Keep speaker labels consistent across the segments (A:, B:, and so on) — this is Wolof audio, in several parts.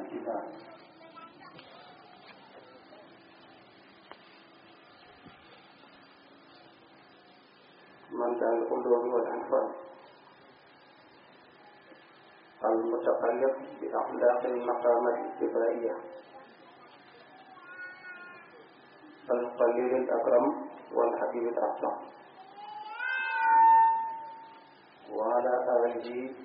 A: الإيمان من كان القلوب والأنفال المتقلب بأخلاق المقامات الاتباعية القليل الأكرم والحبيب الأعظم وعلى آله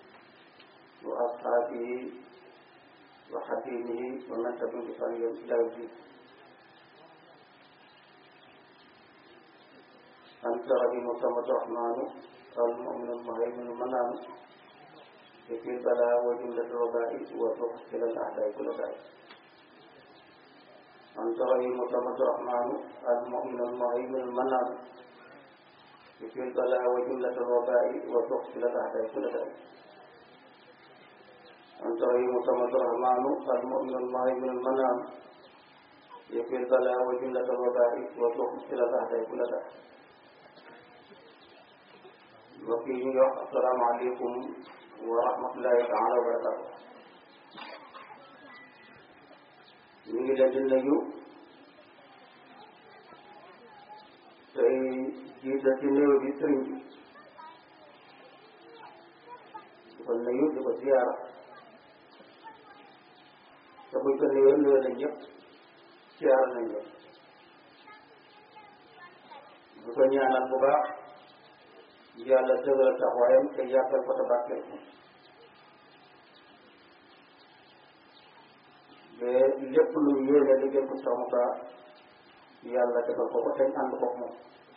A: وأصحابه وحبيبه ومن تبع بطريق إلى الدين أنت رحيم الصمد الرحمن المؤمن المهيمن المنام في البلاء وجملة الوباء والرخص إلى الأعداء كل ذلك أنت رحيم الصمد الرحمن المؤمن المهيمن المنام في البلاء وجملة الوباء والرخص إلى الأعداء كل ذلك أنت رحيم الصمد الرحمن المؤمن المهيمن المنام في البلاء وجملة الوباء والرخص إلى الأعداء كل ذلك mbokk yi ñu ngi wax asalaamaaleykum wa rahmatullahi taala wa barakatu ñu ngi leen di nuyu tey jiite ci néew bi sëriñ bi di ko nuyu di ko ziyaara te buñ ko nuyoo nuyoo nañ ñëpp ziyaara nañ ñëpp di ko ñaanal bu baax yàlla dëgëral taxawaayam te yàggal ko te barkeel ko ba lépp lu mu yéene liggéey ko Cheikh Moussa yàlla defal ko ko te ànd ko moom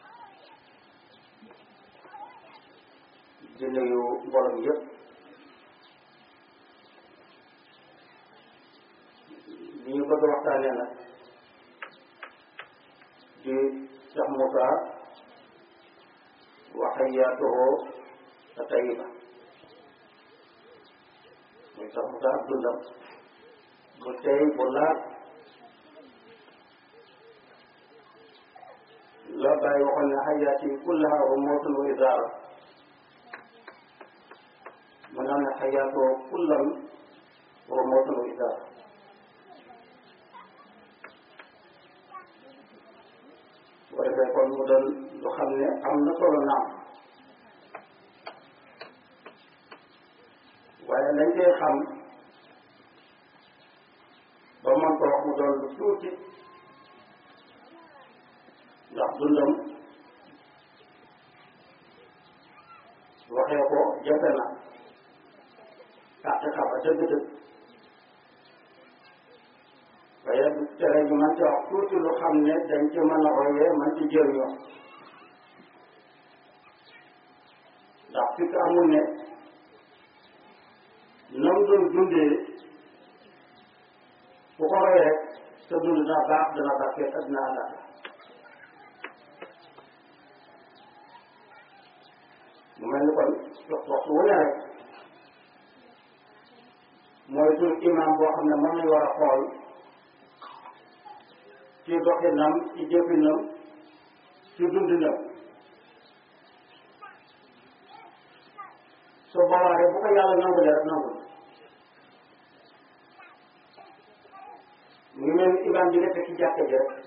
A: di nuyu mbooloo mi yëpp li ñu bëgg a waxtaanee nag di Cheikh Moussa waxayaatuhu tayiba muy sax mu tax dundam bu tey bu laat la bàyyi waxoon ne xayaati kullaha rumutun wa izaara mu naan ne xayaatuhu kullam rumutun wa izaara bu defee kon mu doon lu xam ne am na solo naam waaye lañ koy xam ba man ko wax mu doon lu tuuti ndax dundam waxee ko jafe na kàtt xaba dëgg-dëgg waaye du tere ñu mën ci wax tuuti lu xam ne dañ ci mën a royee mën ci jëriñoo ndax fi ko amul ne nam doon dundee ku ko roy rek sa dund dina baax dina barkeel ak dina àllaat mu mel ni kon waxtu wu ne rek mooy suñu imam boo xam ne moom lañ war a xool ci doxinam ci jëfinam ci dundinam su boobaa rek bu ko yàlla nangulee rek nangul mu ngi mel ni imam bi nekk ci jàkka ji rek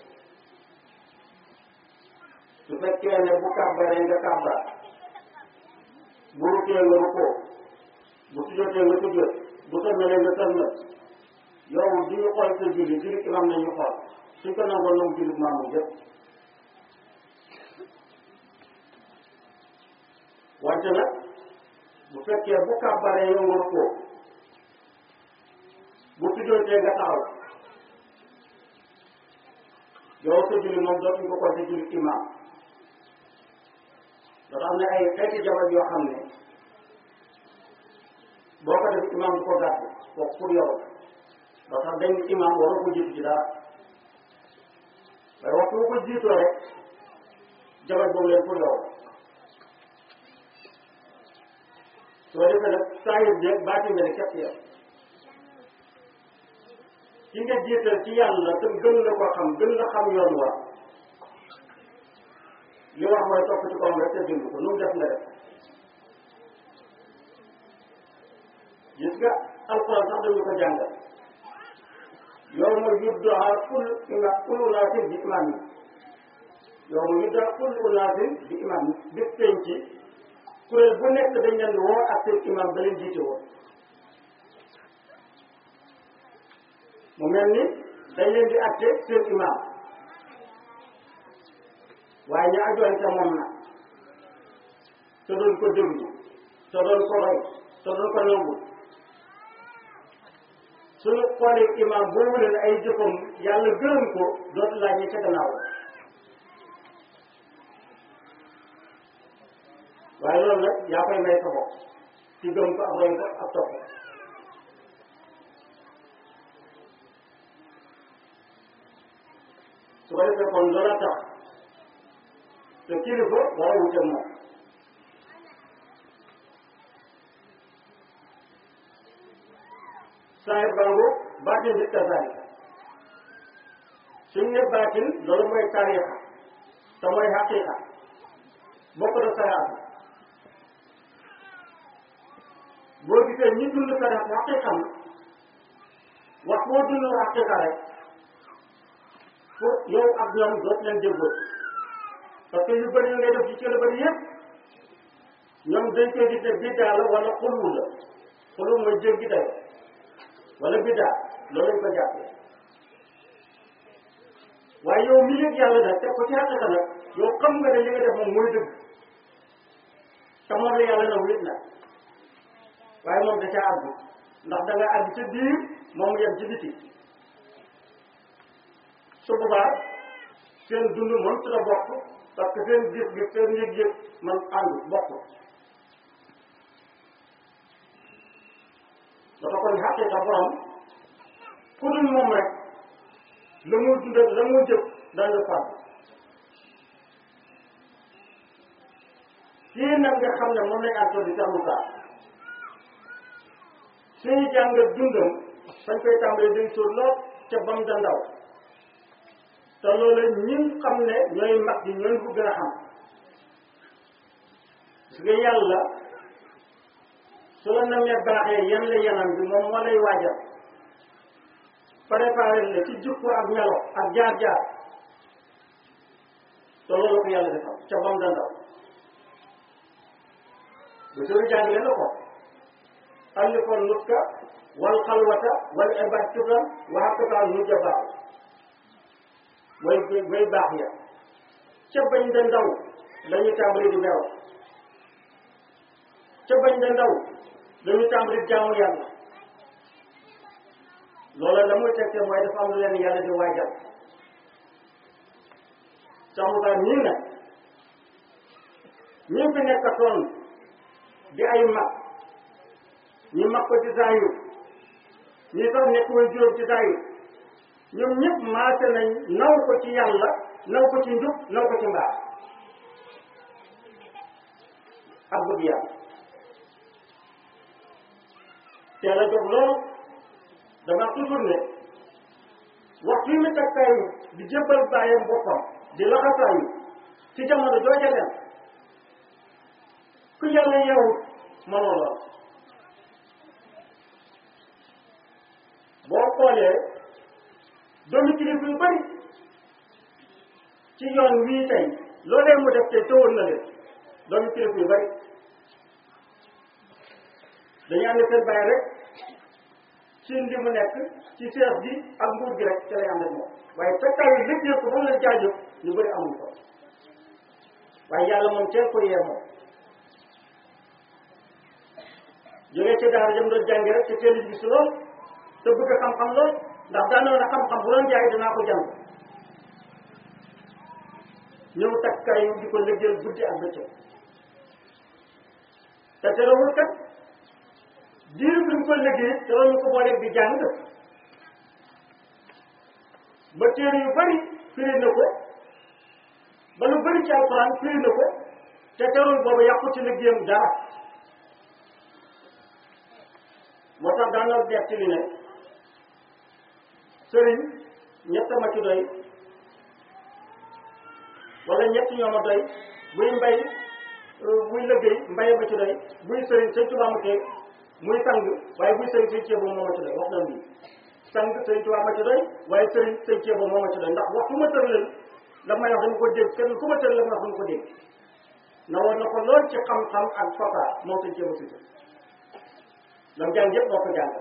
A: su fekkee ne bu kàbbaree nga kàbbar bu rukkee nga rukkoo bu sujjotee nga sujjot bu sëlmalee nga sëlmal yow du ñu xool sa julli julli imam nañu xool suñ ko nangoon nangu julli maamu yëpp wante nag bu fekkee bu kàbbaree yow nga rukkoo bu sujjotee nga taxaw yow sa julli moom dootuñ ko compter julli imam dafa am ne ay xeeti jabar yoo xam ne boo ko def imam du ko gàtt kooku pour yow ba tax dañ imam waroo ko jiitu ci dara waaye waxtu bu ko jiitoo rek jabar boobu leen pour yow soo defee nag saa yu jeeg baati nga ne képp yow ki nga jiital ci yàlla te gën la ko xam gën la xam yoon wa li wax mooy topp ci kawam rek te dund ko nu mu def nga def gis nga alxuraan sax dañu ko jàngal yow ma yuddaa kul ima kul unaasin bi imaam yi yow ma yuddaa kul unaasin bi imaam yi bis penc kuréel bu nekk dañ leen di woo ak seen imaam ba leen jiite woon mu mel ni dañ leen di atte seen imaam waaye ñu ajoon ca moom na te doon ko déglu te doon ko roy te doon ko nangu suñu xoolee imaam boobu leen ay jëfam yàlla gërëm ko dootu laaj ñi ca gannaaw waaye loolu nag yaa koy may sa bopp ci gëm ko ak roy ko ak topp su ko defee kon loola tax te kilifa war a wute moom saahir bangu baatin bi kazaalika suñ ne baatin loolu mooy tariixa te mooy xaqiiqa bokk na sariyaatu boo gisee ñi dund sariyaatu xaqiiqa na wax boo dund xaqiiqa rek pour yow ak ñoom doot leen déggoo parce que yu bëri yu ngay def ci cëla bëri yëpp ñoom dañ koy gis ne biddaa la wala xulwu la xulwu mooy jéggi dayo wala biddaa loolu lañ ko jàppee waaye yow mi yëg yàlla nag teg ko ci xaqiqa nag yow xam nga ne li nga def moom mooy dëgg te moom la yàlla na wét na waaye moom da caa àgg ndax da nga àgg ca biir moom yem ci biti su boobaa seen dund mën su la bokk parce que seen gis-gis seen yëg-yëg man ànd bokk dafa kon xaqiqa borom ku dul moom rek la muy dund ak la muy jëf dana la fàgg kii nag nga xam ne moom lañ àttoo di saxlu kaa suñu jàngat dundam fañ koy tàmbalee day sóor lool ca bam da ndaw te loolu ñi xam ne ñooy mag yi ñooy ko gën a xam parce que yàlla su la namee baaxee yan la yanam bi moom moo lay waajal préparé la ci jukko ak melo ak jaar-jaar te loolu ko yàlla defal ca bam da ndaw bu sori jàngale na ko allikoon nuska wal xalwata wal ibad turam waxakata nujja baax way way baax ya ca bañ da ndaw lañu tàmbali di meew ca bañ da ndaw lañu tàmbali jaamu yàlla loola la muy tekkee mooy dafa am lu leen yàlla di waajal samukaa ñii nag ñi fi nekkatoon di ay mag ñi mag ko ci saayu ñi sax nekk way juróom ci saayu ñoom ñëpp maase nañ naw ko ci yàlla naw ko ci njub naw ko ci mbaax ak bëgg yàlla teel a jóg loolu dama toujours ne waxtu yi mu takkaayu di jébbal bàyyam boppam di laxasaayu ci jamono jooja leen ku yàlla yeewut mënoo lool boo xoolee doomi kilifa yu bari ci yoon wii tey loolee mu def tey tëwoon na leen doomi kilifa yu bari dañu ànd seen bàyyi rek ci li mu nekk ci seef bi ak nguur gi rek ci lay ànd ak moom waaye fekkaay yi liggéey ko ba mu leen jaajëf ñu bëri amuñ ko waaye yàlla moom teel ko yee moom jógee ci daara jëm doon jàngi rek te teel a gis lool te bëgg xam-xam lool ndax daanaka na xam-xam bu doon jaay dinaa ko jàng ñëw takkaayu di ko liggéeyal guddi ak bëccëg te terewul kat diiru bi mu ko liggéey terewul ñu ko booleeg di jàng ba téere yu bari firi na ko ba lu bari ci alxuraan firi na ko te terewul boobu yàqu ci liggéeyam dara moo tax daan na def ci li ne sëriñ ñett ma ci doy wala ñett ñoo ma doy buy mbay buy liggéey mbay ma ci doy buy sëriñ sëñ Tuubaa ma tee muy sang waaye buy sëriñ sëñ ceebu moo ma ci doy wax na lii sang sëñ Tuubaa ma ci doy waaye sëriñ sëñ Ceeba moo ma ci doy ndax waxtu ma tëral la may wax dañu ko dégg kenn ku ma tëral la may wax dañu ko dégg na woon na ko lool ci xam-xam ak fasaa moom sëñ Ceeba si lam jàng yëpp moo ko jàng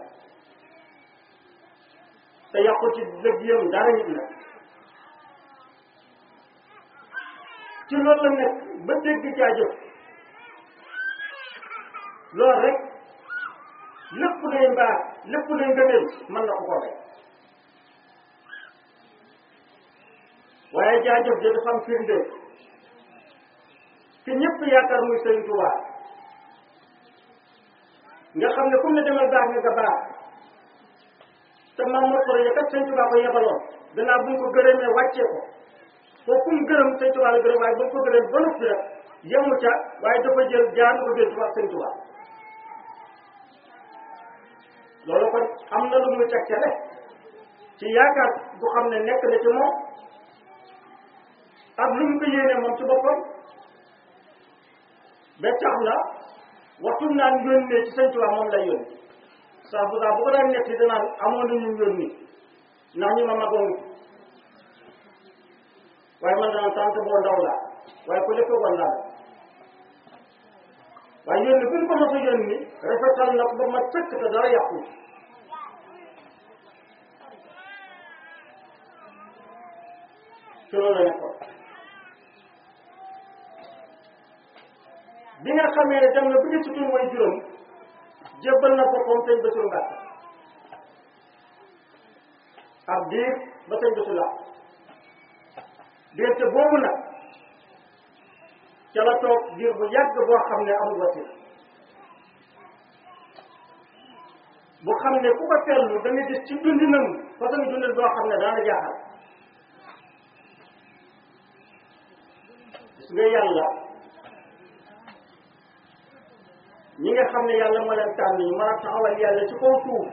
A: te yàqu ci liggéeyam dara nit la ci loolu la nekk ba dégg jaajëf loolu rek lépp luy mbaax lépp luy ngëneel mën na ko ko rek waaye jaajëf ji dafa am firnde ki ñëpp yaakaar muy Sëriñ Tuubaa nga xam ne comme ne demal baax nga nga baax te maam moo ko kat Sëriñ Tuubaa ko yebaloon gannaaw bu ñu ko gërëmee wàccee ko foofu mu gërëm Sëriñ Tuubaa la gërëm waaye bu ñu ko gërëm ba noppi rek yemu ca waaye dafa jël jaar ko jël Tuubaa Sëriñ Tuubaa loolu kon am na lu muy tegtale ci yaakaar bu xam ne nekk na ci moom ak lu mu ko yéene moom ci boppam ba tax na waxtu naan yónnee ci Sëriñ Tuubaa moom lay yónni saa bu saa bu ko daan nekk danaan amoon na ñu yónni ndax ñu ma magoon waaye man daan sant boo ndaw la waaye ku lépp woon laa waaye yónni bu ñu ko mos a yónni rafetal na ko ba ma sëkk te dara yàqu ci loolu la nekkoon bi nga xamee ne dem na bu ñu sutur mooy juróom jébbal na boppam sëñ Bassirou Mbacke ab diir ba sëñ Bassirou la diirte boobu nag ca la toog diir bu yàgg boo xam ne amul wasila bu xam ne ku ko seetlu da nga gis ci dundinam façon dundin boo xam ne daana jaaxal gis nga yàlla ñi nga xam ne yàlla moo leen tànn ñu mën a taxawal yàlla ci kaw suuf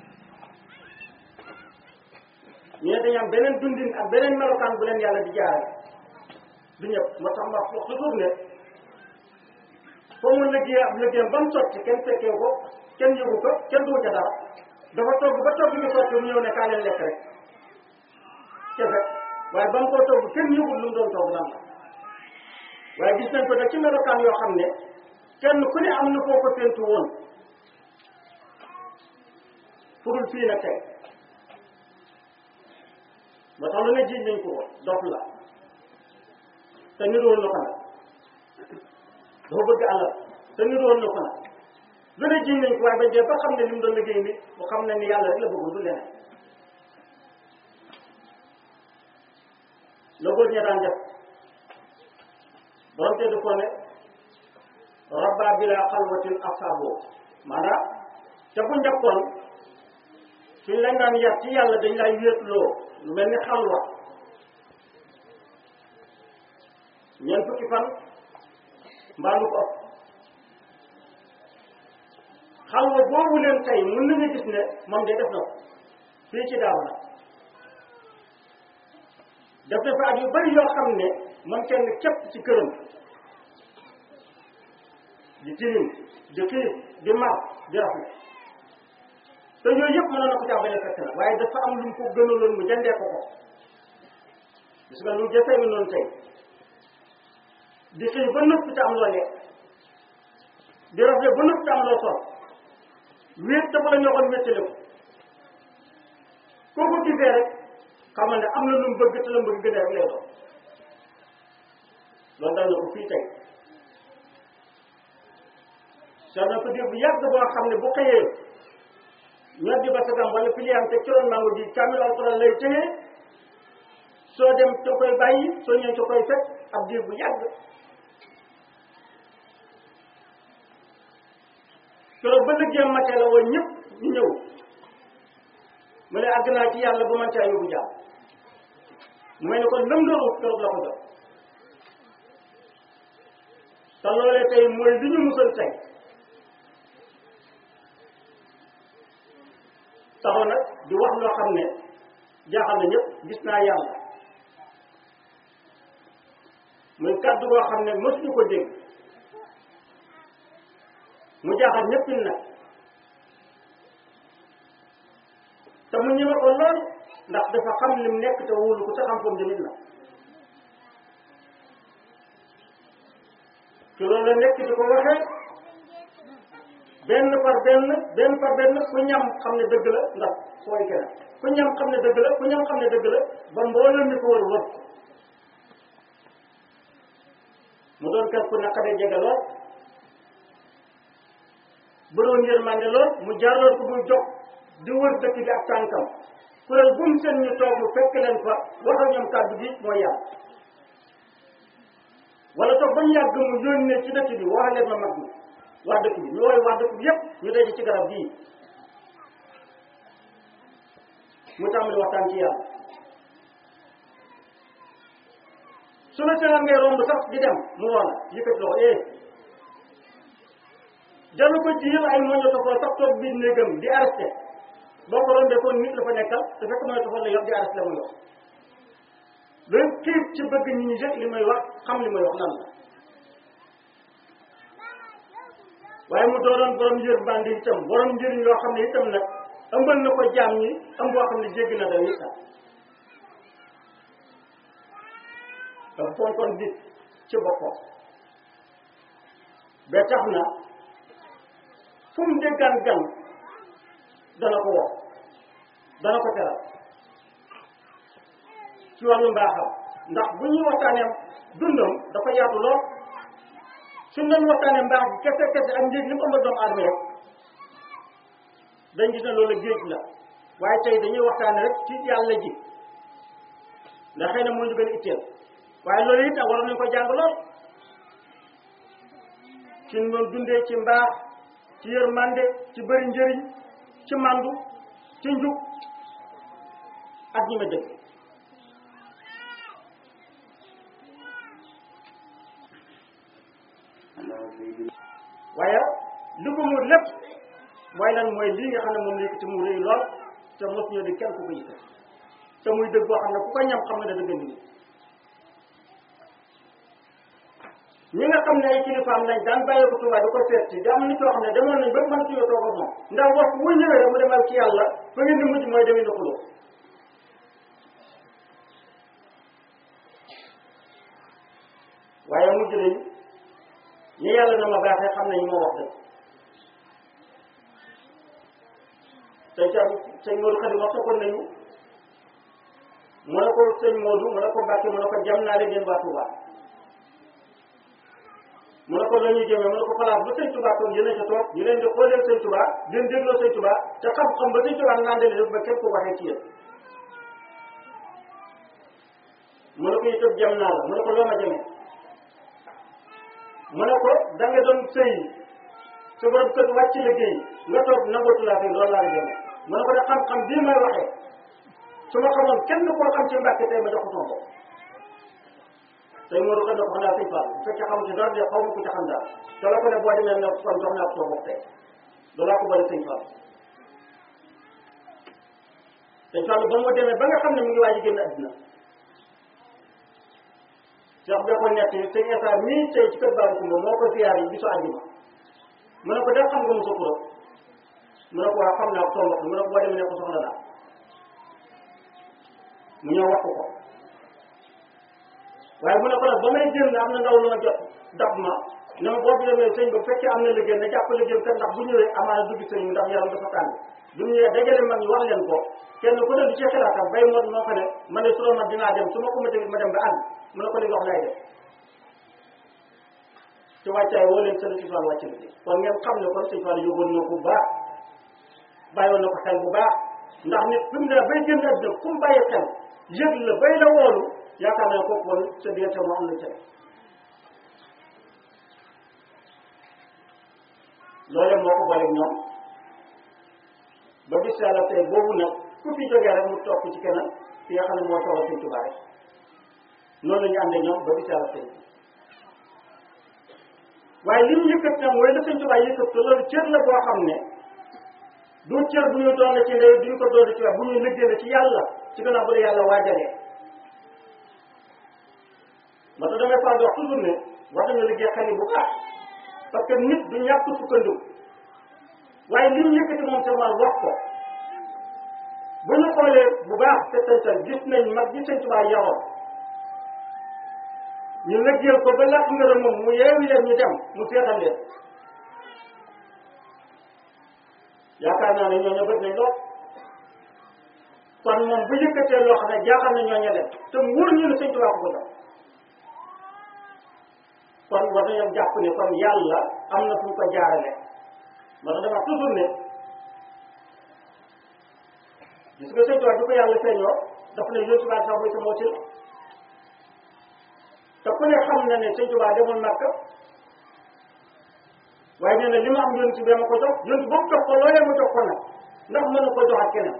A: ñu ne dañu am beneen dundin ak beneen melokaan bu leen yàlla di jaare du ñëpp moo tax ma wax toujours ne foo mu liggéey ab liggéeyam ba mu sotti kenn fekkee ko kenn yëgu ko kenn du ca dara dafa togg ba togg ñu sotti mu ñëw ne kaa leen lekk rek kefe waaye ba mu ko togg kenn yëgul lu mu doon togg lan la waaye gis nañ ko nag ci melokaan yoo xam ne kenn ku ne am na koo ko séntu woon furul fii nag tey ba tax lu ne jiiñ nañ ko woon dof la te niroon na ko nag dafa bëgg àllal te niroon na ko nag lu ne jiiñ nañ ko waaye ba dee ba xam ne li mu doon liggéey ni mu xam ne ni yàlla rek la bëggoon du leneen la góor ña daan def doonte du ko ne rabba bila xalwatin asaabo maanaam ca bu njëkkoon suñ la naan yar ci yàlla dañ lay wéetloo lu mel ni xalwa ñeent fukki fan mbaa lu ko ëpp xalwa boobu leen tey mën nañu gis ne moom de def na ko fii ci daaw na def na fa at yu bari yoo xam ne moom kenn képp ci këram di tilim di xiif di mar di rafet te yooyu yëpp mënoon na ko caa bañ a fekk na waaye dafa am lu mu ko gënaloon mu jëndee ko ko gis nga lu jafee nga noonu tey di xiif ba noppi te am loo lekk di rafet ba noppi te am loo sol wéet te bu la ñoo xoon wéttale ko koo ko gisee rek xamal ne am na lu mu bëgg te la mu bëgg gën a rek lay doon loolu dal na ko fii tey soo na ko diir bu yàgg boo xam ne bu xëyee ñor di basagam wala piliam te ciroon mango ji kaamil alquran lay téye soo dem te koy bàyyi soo ñëw te koy fekk ab diir bu yàgg keroog ba liggéeyam matee la woon ñëpp ñu ñëw mu ne àgg naa ci yàlla ba man caa yóbbu jaam mu mel ne kon lëm doon ut keroog la ko jot te loolee tey mooy li ñu musal tey taxaw nag di wax loo xam ne jaaxal na ñëpp gis naa yàlla muy kàddu goo xam ne mësuñu ko dégg mu jaaxal ñëpp nag te mu ñeme ko lool ndax dafa xam lim nekk te wóolu ko te xam foofu tamit la ci loolu la nekk di ko waxee benn par benn benn par benn ku ñam xam ne dëgg la ndax fooy keneen ku ñam xam ne dëgg la ku ñam xam ne dëgg la ba mbooloo mi ko wër wër mu doon kër ku naqadee jege lool bëroon yërmande lool mu jaarloon ko muy jox di wër dëkk bi ak tànkam kuréel bu mu seen ñu toog mu fekk leen fa wax ak ñoom kàddu gi mooy yàlla wala toog ba ñu yàgg mu yónnee ci dëkk bi wax leen ma mag mi waa dëkk bi ñu wooy waa dëkk bi yépp ñu daje ci garab gii mu tàmbali waxtaan ci yàlla su la seenaan ngay romb sax di dem mu woo la yëkkati loxo eh jalu ko ci yël ay moño tofoo sax toog biir néegam di arrêté boo ko rombee kon nit la fa nekkal te fekk moño tofoo la yor di arrêté la muy wax loolu xiir ci bëgg ñi ñi li may wax xam li may wax lan la waaye mu doonoon borom yër bandi itam borom njëriñ yoo xam ne itam nag ëmbal na ko jaam ñi ëmb boo xam ne jéggi na daw itam dafa fonkoon nit ci boppam ba tax na fu mu déggaan gan dana ko woo dana ko teral ci wàllu mbaaxam ndax bu ñuy waxtaanee dundam dafa yaatu lool suñ doon waxtaanee mbaax bi kese kese ak njëg li mu ëmb doomu aadama rek dañ gis ne loolu géej la waaye tey dañuy waxtaane rek ci yàlla ji ndax xëy na moo ñu gën a itteel waaye loolu it nag waroon nañu ko jàng lool ci ñu doon dundee ci mbaax ci yërmande ci bëri njëriñ ci mandu ci njub ak ñi ma dëgg waaye li ko muur lépp mooy lan mooy lii nga xam ne moom la yëkkati mu rëy lool te mos ñoo di kenn ku ko yëkkati te muy dëgg boo xam ne ku ko ñam xam nga ne dëgg nii ñi nga xam ne ay kilifaam lañ daan bàyyi ko Tuubaa di ko seet si di am nit yoo xam ne demoon nañ ba mën suñu toog ak moom ndax wax bu ñëwee rek mu demal ci yàlla fa ngeen di mujj mooy demee na xuloo waaye mujj nañ ñi yàlla na ma baaxee xam nañu moo wax dëgg tey ca sëñ Modou Khady wax ko nañu mu ne ko sëñ Modou mu ne ko Mbàkke mu ne ko jam naa leen yéen waa Touba mu ne ko la ñuy jëmee mu ne ko place ba sëñ Touba toog yéen a ca toog ñu leen di xoolee sëñ Touba di leen dégloo sëñ Touba te xam-xam ba sëñ Touba naan dale def ba képp ko waxee ci yéen mu ne ko itam jam naa la mu ne ko loo ma jëmee mu ne ko da nga doon sëy sa borom kër wàcc liggéey nga toog nangootu laa fi loolu laa la jëmee mu ne ko de xam-xam bii may waxee su ma xamoon kenn koo xam ci Mbàkke tey ma jox ko sama bopp tey moo doon ko xanaa sëñ Fall bu fekkee xamu ci dara de xaw ma ko ci xam daal te la ko ne boo demee ne kon jox naa ko sama bopp tey loolaa ko bëri sëñ Fall sëñ Fall ba mu demee ba nga xam ne mu ngi waaj a génn àddina Cheikh bi ko nekk sëñ Essa mii tey ci kër Babou Coumba moo ko ziyaar yi bisu àjjuma mu ne ko def xam nga mu sa turam mu ne ko waa xam naa ko sama bopp mu ne ko boo demee ne ko soxla naa mu ñëw wax ko ko waaye mu ne ko nag ba may génn am na ndaw lu ma jot dab ma ne ma boo fi demee sëñ ba bu fekkee am na liggéey na jàpp liggéey kat ndax bu ñëwee amaana dugg sëñ bi ndax yaram dafa tàng bu ñu ñëwee dajale mag ñi wax leen ko kenn ku ne du ci xalaatam bay moo moo ko ne man ne suro man dinaa dem su ma ko ma tamit ma dem ba ànd mu ne ko li nga wax lay def ci wàccaay woo leen sëñ si Fall wàcc liggéey kon ngeen xam ne kon sëñ Fall yóbboon na ko bu baax bàyyoon na ko xel bu baax ndax nit fi mu ne bay génn àddina fu mu bàyyi xel yëg la bay la woolu yaakaar naa kooku woon sa diggante moo am na ca loole moo ko booleeg ñoom ba bis yàlla tey boobu nag ku fi jógee rek mu topp ci keneen ki nga xam ne moo toogal sëñ Tuubaa rek noonu la ñu àndee ñoom ba bis yàlla tey waaye li ñu yëkkat nag mooy la sëñ Tuubaa yëkkat te loolu cër la boo xam ne du cër bu ñu doon ci ndey duñu ko doon ci wax bu ñu liggéey ci yàlla ci gannaaw bu la yàlla waajalee moo tax damay faral di wax toujours ne war nañu liggéey xel yi bu baax parce que nit du ñàkk sukkandiku waaye li ñu yëkkati moom seulement wax ko xoolee bu baax te tantal gis nañ mag gi sëñ Tuubaa yaroon ñu lëggeel ko ba làq ngërëm moom mu yeewi leen ñu dem mu seetal leen yaakaar naa ne ñooñu bët nañ lool kon moom bu yëkkatee loo xam ne jaaxal na ñooñu leen te mu wóor ñu ne sëñ Tuubaa ko ko jox kon war nañoo jàpp ne kon yàlla am na fu mu ko jaarale moo tax dama toujours ne gis nga sëñ Tuubaa bi ko yàlla feeñoo dafa ne yónni Tuubaa sax mooy sama wasila te ku ne xam na ne sëñ Tuubaa demul Makka waaye nee na li ma am yónni bee ma ko jox yónni boobu jox ko loolee ma jox ko nag ndax mën na ko joxaat keneen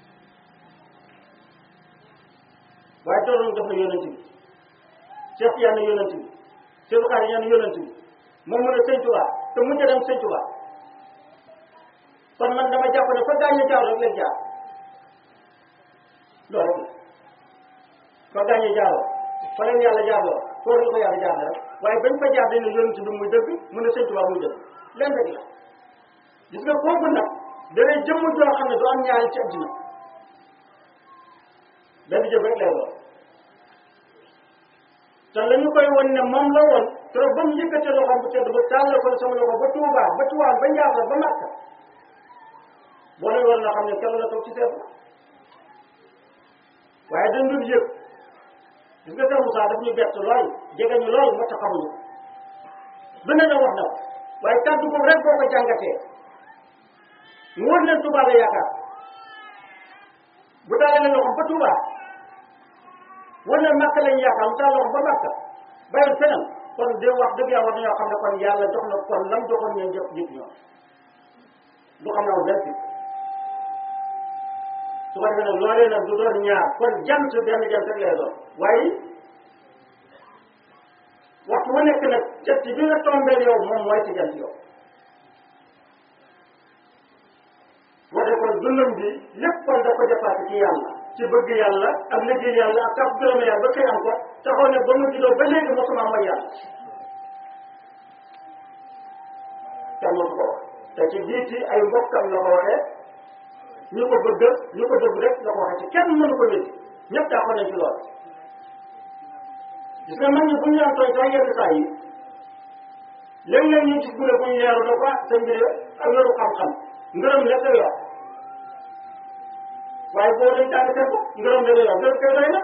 A: waaye doon def na yónent bi Cheikh yaa na yónent bi Cheikh Xaari yaa na yónent bi moom mu ne sëñ Tuubaa te mujj dem sëñ Tuubaa kon man dama jàpp ne fa gaañu jaar rek leen jaar loolu rek la fa gaañu jaaroo fa leen yàlla jaarloo foofu la ko yàlla jaar rek waaye bañ fa jaar dañ ne yónent bi muy dëgg mu ne sëñ Tuubaa muy dëgg leen rek la gis nga kooku nag danay jëmm joo xam ne du am ñaari ci àddina benn jëf rek lay doon te la ñu koy won ne moom la woon trop ba mu yëkkatee loxoom bu tedd ba tàllal ko sama loxo ba Tuubaa ba Tiwaawan ba Njaasaan ba Makka boo leen war na xam ne kenn la toog ci seet waaye dañ dul yëg gis nga Seex Musaa daf ñu bett lool jege ñu lool moo tax xamuñu ko lu ne na wax na ko waaye kàddu ko rek boo ko jàngatee mu wër leen Tuubaa la yaakaar bu taalee leen loxoom ba Tuubaa wër leen Makka lañ yaakaar mu taal loxoom ba Makka bàyyi feneen kon de wax dëgg yàlla war nañoo xam ne kon yàlla jox na kon lam joxoon ñeen jëf nit ñoom du xam naa benn su ko defee nag loolee nag du doon ñaar kon jant benn jant rek lay doon waaye waxtu wu nekk nag jant bi nga tombeel yow moom mooy ci jant yow wate kon dundam bi lépp kon da ko dépassé ci yàlla ci bëgg yàlla ak liggéey yàlla ak kàpp gërëm yàlla ba xëy am ko taxaw ne ba mu juddoo ba léegi mosuma mooy yàlla kenn mosu ko wax te ci jiiti ay mbokkam la ko waxee ñu ko bëgg ñu ko dëgg rek la ko waxee ci kenn mënu ko wéddi ñëpp daa ko nañ ci lool gis nga man ñi bu ñu daan tooñ sax yenn saa yi léeg-léeg ñu gis bu ne bu ñu leeru na ko sa mbir ak yoru xam-xam ngërëm lekk yor waaye boo dañ tàng seen bopp ngërëm la yor ngërëm koy doy na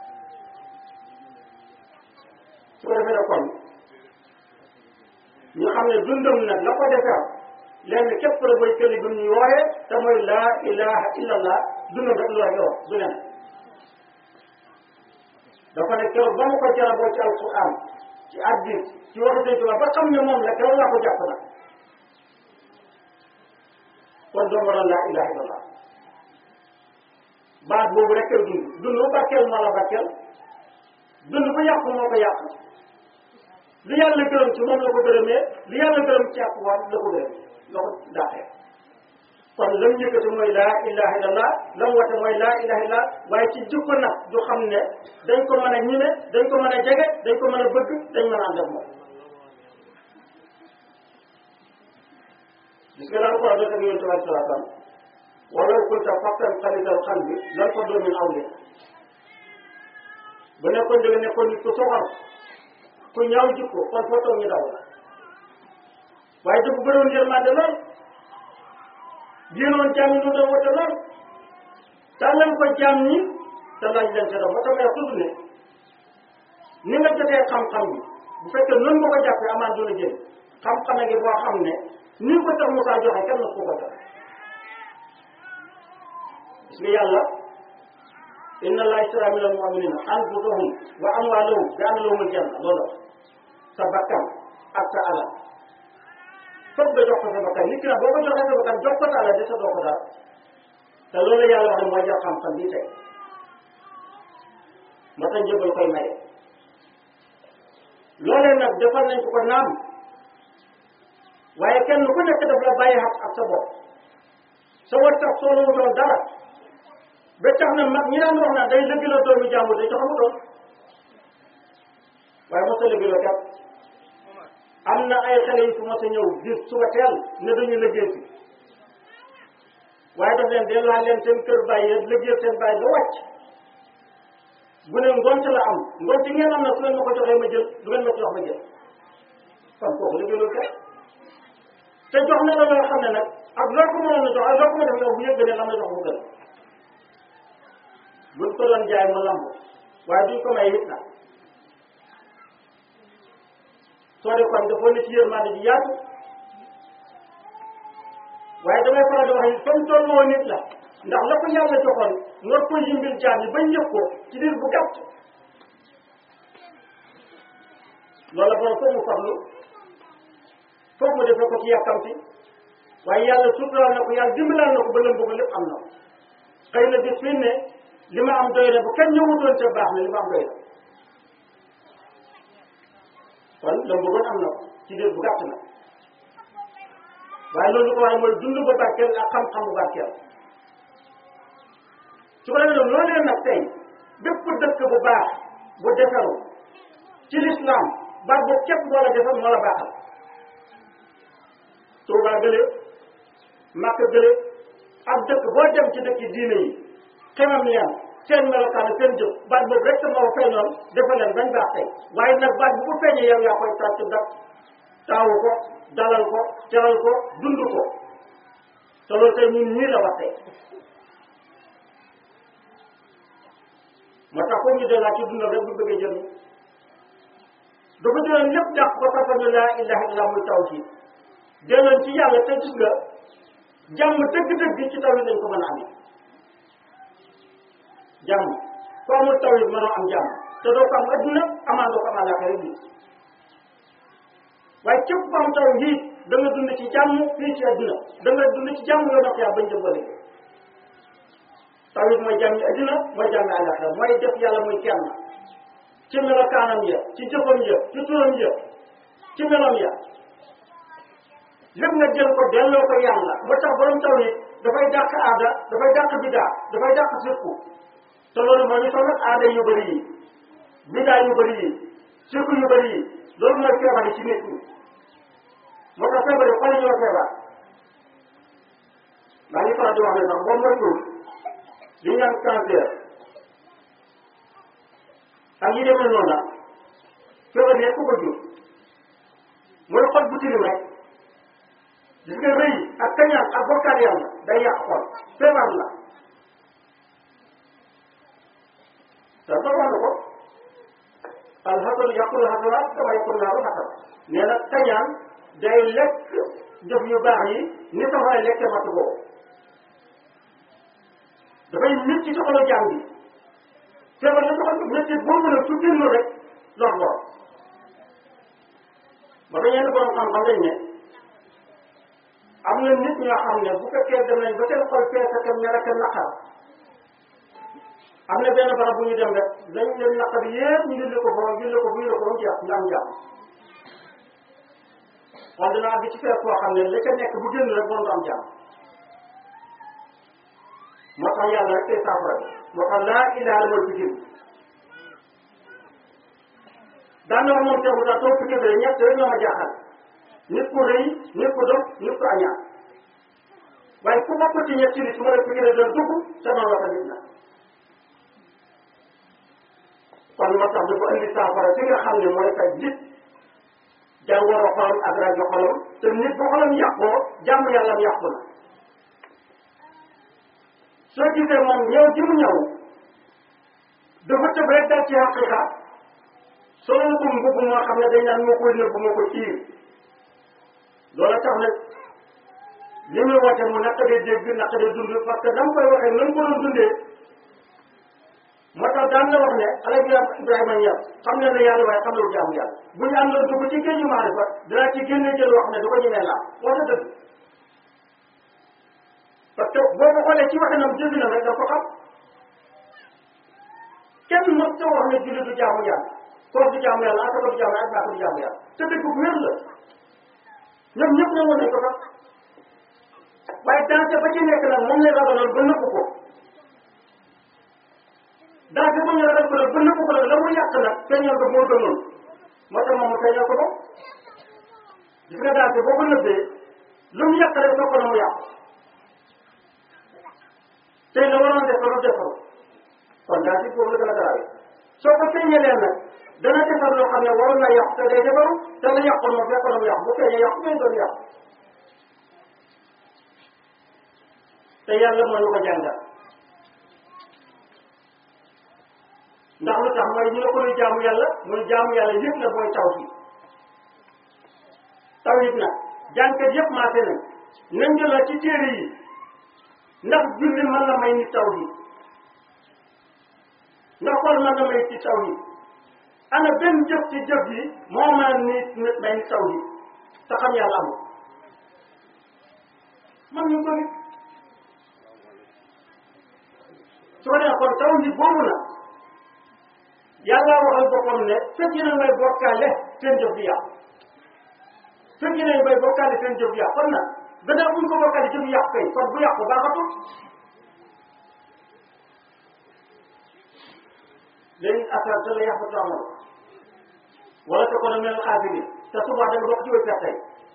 A: su ko defee nag kon ñu xam ne dundam nag la ko defar lenn képp la mooy këli bi ñu wooye te mooy laa ilaha illallah dundam rek lu yor du leen dafa ne keroog ba ma ko jaraboo ci alquran ci addis ci waxi sëñ Tuubaa ba xam ne moom la keroog laa ko jàpp na kon doo waral laa ilaha illallah baat boobu rek kay dund dund bu barkeel moo la barkeel dund bu yàqu moo ko yàq li yàlla gërëm ci moom la ko gërëmee li yàlla gërëm ci ak waat la ko gërëm la ko daaxee kon lam yëkkati mooy laa ilaha illallah lam wate mooy laa ilaha illallah waaye ci jikko nag du xam ne dañ ko mën a ñime dañ ko mën a jege dañ ko mën a bëgg dañ mën a ànd ak moom gis nga daal ko wax ak yonent bi sallallahu alayhi wa sallam walaw kunta faqtan xalisal qalbi lan faddu min awli bu nekkoon da nga nekkoon nit ku soxor ku ñaaw jikko kon foo toog ñu daw la waaye dafa bëroon yërmande lool jéenoon jaam yi lu doon wata lool tàllal ko jaam ñi te laaj leen te doon ba tax may tudd ne ni nga jotee xam-xam bi bu fekkee noonu nga ko jàppee amaan doon a jël xam-xame gi boo xam ne ni ko tax Moussa joxe kenn ku ko joxe gis nga yàlla inna allaha ishtara min al mu'minina anfusahum wa amwalahum bi anna lahumul janna loolu sa bakkan ak sa alal foog nga jox ko sa bakkan nit ki nag boo ko joxee sa bakkan jox ko sa alal de sa doo ko dara te loolu yàlla wax ne mooy jox xam-xam bii tey ma tax njëbal koy maye loolee nag defal nañ ko ko naam waaye kenn ku nekk daf la bàyyi xaq ak sa bopp sa war tax soo la wutoon dara ba tax na mag ñi daan wax naa day lëggaloo doomu jàmbur day jox amutoon waaye mos a lëggaloo kat am na ay xale yu fi mos a ñëw gis suba teel ne dañu liggéey si waaye daf leen delloo leen seen kër bàyyi liggéey seen bàyyi ba wàcc bu ne ngont la am ngont yi ngeen am na su ngeen ma ko joxee ma jël du ngeen ma ko jox ma jël kon kooku liggéeyul kay te jox na la loo xam ne nag ak loo ko mënoon a jox ak loo ko mën a def yow bu yëg ne lam la jox mu gën buñ ko doon jaay mu lamb waaye duñ ko may it nag soo de kon dafa ne ci yërmande ji yaatu waaye damay faral di wax ni comme tolloo nit la ndax la ko yàlla joxoon war ko yimbil jaam yi bañ yëg ko ci diir bu gàtt loola borom foog mu farlu foog mu defee ko ci yàkkamti waaye yàlla suturaal na ko yàlla dimbalal na ko ba lëm bëgg lépp am na xëy na bis fi ne li ma am doy na bu kenn ñëwutoon te baax na li ma am doy na kon lëm bëggoon am na ko ci diir bu gàtt na waaye loolu ko waaye mooy dund ba barkeel ak xam-xam bu barkeel su ko defee loolu leen nag tey bépp dëkk bu baax bu defaru ci lislaam baat boobu képp moo la defar moo la baaxal Tuubaa gële Makka gële ak dëkk boo dem ci dëkk diine yi xemam leen seen melokaan seen jëf baat boobu rek moo ko feeñoon defal leen bañ baax tey waaye nag baat bu ko feeñee yow yaa koy tàcc dak taawu ko dalal ko teral ko dund ko te loolu tey ñun ñii la wax tey moo tax foofu ñu dellaa ci dundal rek bu bëggee jëriñ dafa jëloon lépp dàq ko parce que laa ilaha illa muy tawhid delloon ci yàlla te gis nga jàmm dëgg-dëgg ci tawhid lañ ko mën a amee jàmm ku amul tawhid mënoo am jàmm te doo ko am adduna amaan doo ko am àllaaxira bi waaye képp ku am tawhid da nga dund ci jàmm fii ci adduna da nga dund ci jàmm yoo yaa bañ jëm ba léegi tawhid mooy jàmmi adduna mooy jàmmi àllaaxira mooy def yàlla muy kenn ci melokaanam ya ci jëfam ya ci turam ya ci melam ya lépp nga jël ko delloo ko yàlla moo tax borom tawhid dafay dàq aada dafay dàq bidaa dafay dàq sirku te loolu moo ñu sonal aada yu bëri yi bidaa yu bëri yi sirku yu bëri yi loolu mooy feebar yi ci nit ñi moo tax feebar yi xol ñoo feebar maa ngi faral di wax ne sax boo moytuwul li ñu naan cancer ak yi demee noonu la feebar yi ku ko jur mooy xol bu tilim rek gis nga rëy ak kañaan ak bokkaat yàlla day yàq xol feebar la te ba wax na ko alxasanu yàqul xasanaat dama yàqul naaru xasan nee na kañaan day lekk jëf yu baax yi ni safara lekke matt boobu dafay métti ci xolu jaam bi feebar la soxal métti boobu nag su génn rek lor lor ba ba yenn borom xam-xam dañ ne am na nit ñoo xam ne bu fekkee dem nañ ba seen xol fees ak mer ak naqar am na benn barab bu ñu dem rek dañ leen naqar yépp ñu julli ko foofu julli ko bu ñu ko ba mu jeex nga am jàmm kon dina àgg ci fees koo xam ne la ca nekk bu génn rek moom du am jàmm moo tax yàlla rek tey saafara bi moo tax laa ilaha mooy fikir daan na wax moom teewul daal toog fikir bi ñett rek ñoo ma jaaxal nit ku rëy nit ku dof nit ku añaan waaye ku bokk ci ñett li su ma la fikir doon dugg te noonu la ko nit na kon moo tax dafa indi saafara fi nga xam ne mooy faj nit jàngoro xolam ak rajo xolam te nit bu xolam yàqoo jàmm yàllam yàqu na soo gisee moom ñëw ji mu ñëw dafa tëb rek dal ci xaqiqa solo ko mbubb moo xam ne dañ naan moo koy nëbb moo ko ciir loola tax nag li muy woote mu naqadee dégg naqadee dund parce que dama koy waxee nan ko doon dundee moo tax daan na wax ne alaji Ibrahima Niass xam ne ne yàlla waaye xam ne lu jaamu yàlla bu ñu àndoon dugg ci géeju maarifa dinaa ci génne jël wax ne du ko ñemee laa wax na dëgg parce que boo ko xoolee ci waxinam jëfinam rek da ko xam kenn mos ta wax ne julli du jaamu yàlla koor du jaamu yàlla asaka du jaamu yàlla asaka du jaamu yàlla te dëgg bu wér la ñoom ñëpp nangoon nañ ko sax waaye danse ba ci nekk nag moom lay ragaloon ba nëpp ko danse ba ñu ragal ko nag ba nëpp ko nag la mu yàq nag feeñal ko moo gënoon moo tax moom mu feeñal ko ba gis nga danse boo ko nëbbee lu mu yàq rek fekk na mu yàq tey la waroon defaru defaru kon daal ci foofu la gën a garaawee soo ko feeñalee nag dana defar loo xam ne waroon na yàqu te day defaru te la yàqoon moom fekkoon na mu yàqu bu feeñee yàqu ngay doon yàqu te yàlla moo ñu ko jàngal ndax lu tax mooy ñu ne ko muy jaamu yàlla muy jaamu yàlla yëpp la mooy taw bi taw it nag jànkat yëpp maase nañ nañ jëlaat ci téere yi ndax julli mën na may nit taw bi ndax xool mën na may ci taw yi ana benn jëf ci jëf yi moo mën a nit nit may nit taw yi te xam yàlla amul man ñu ko nit su ko nee kon taw yi boobu na yàlla waxal boppam ne fekk na may bokkaale seen jëf di yàqu fekk na may bokkaale seen jëf di yàqu kon nag gannaaw buñ ko bokkaale jëf yàqu kay kon bu yàqu baaxatul léegi affaire te la yàqu taamal wala te kon mel xaasiri te suba da nga bokk ci way perte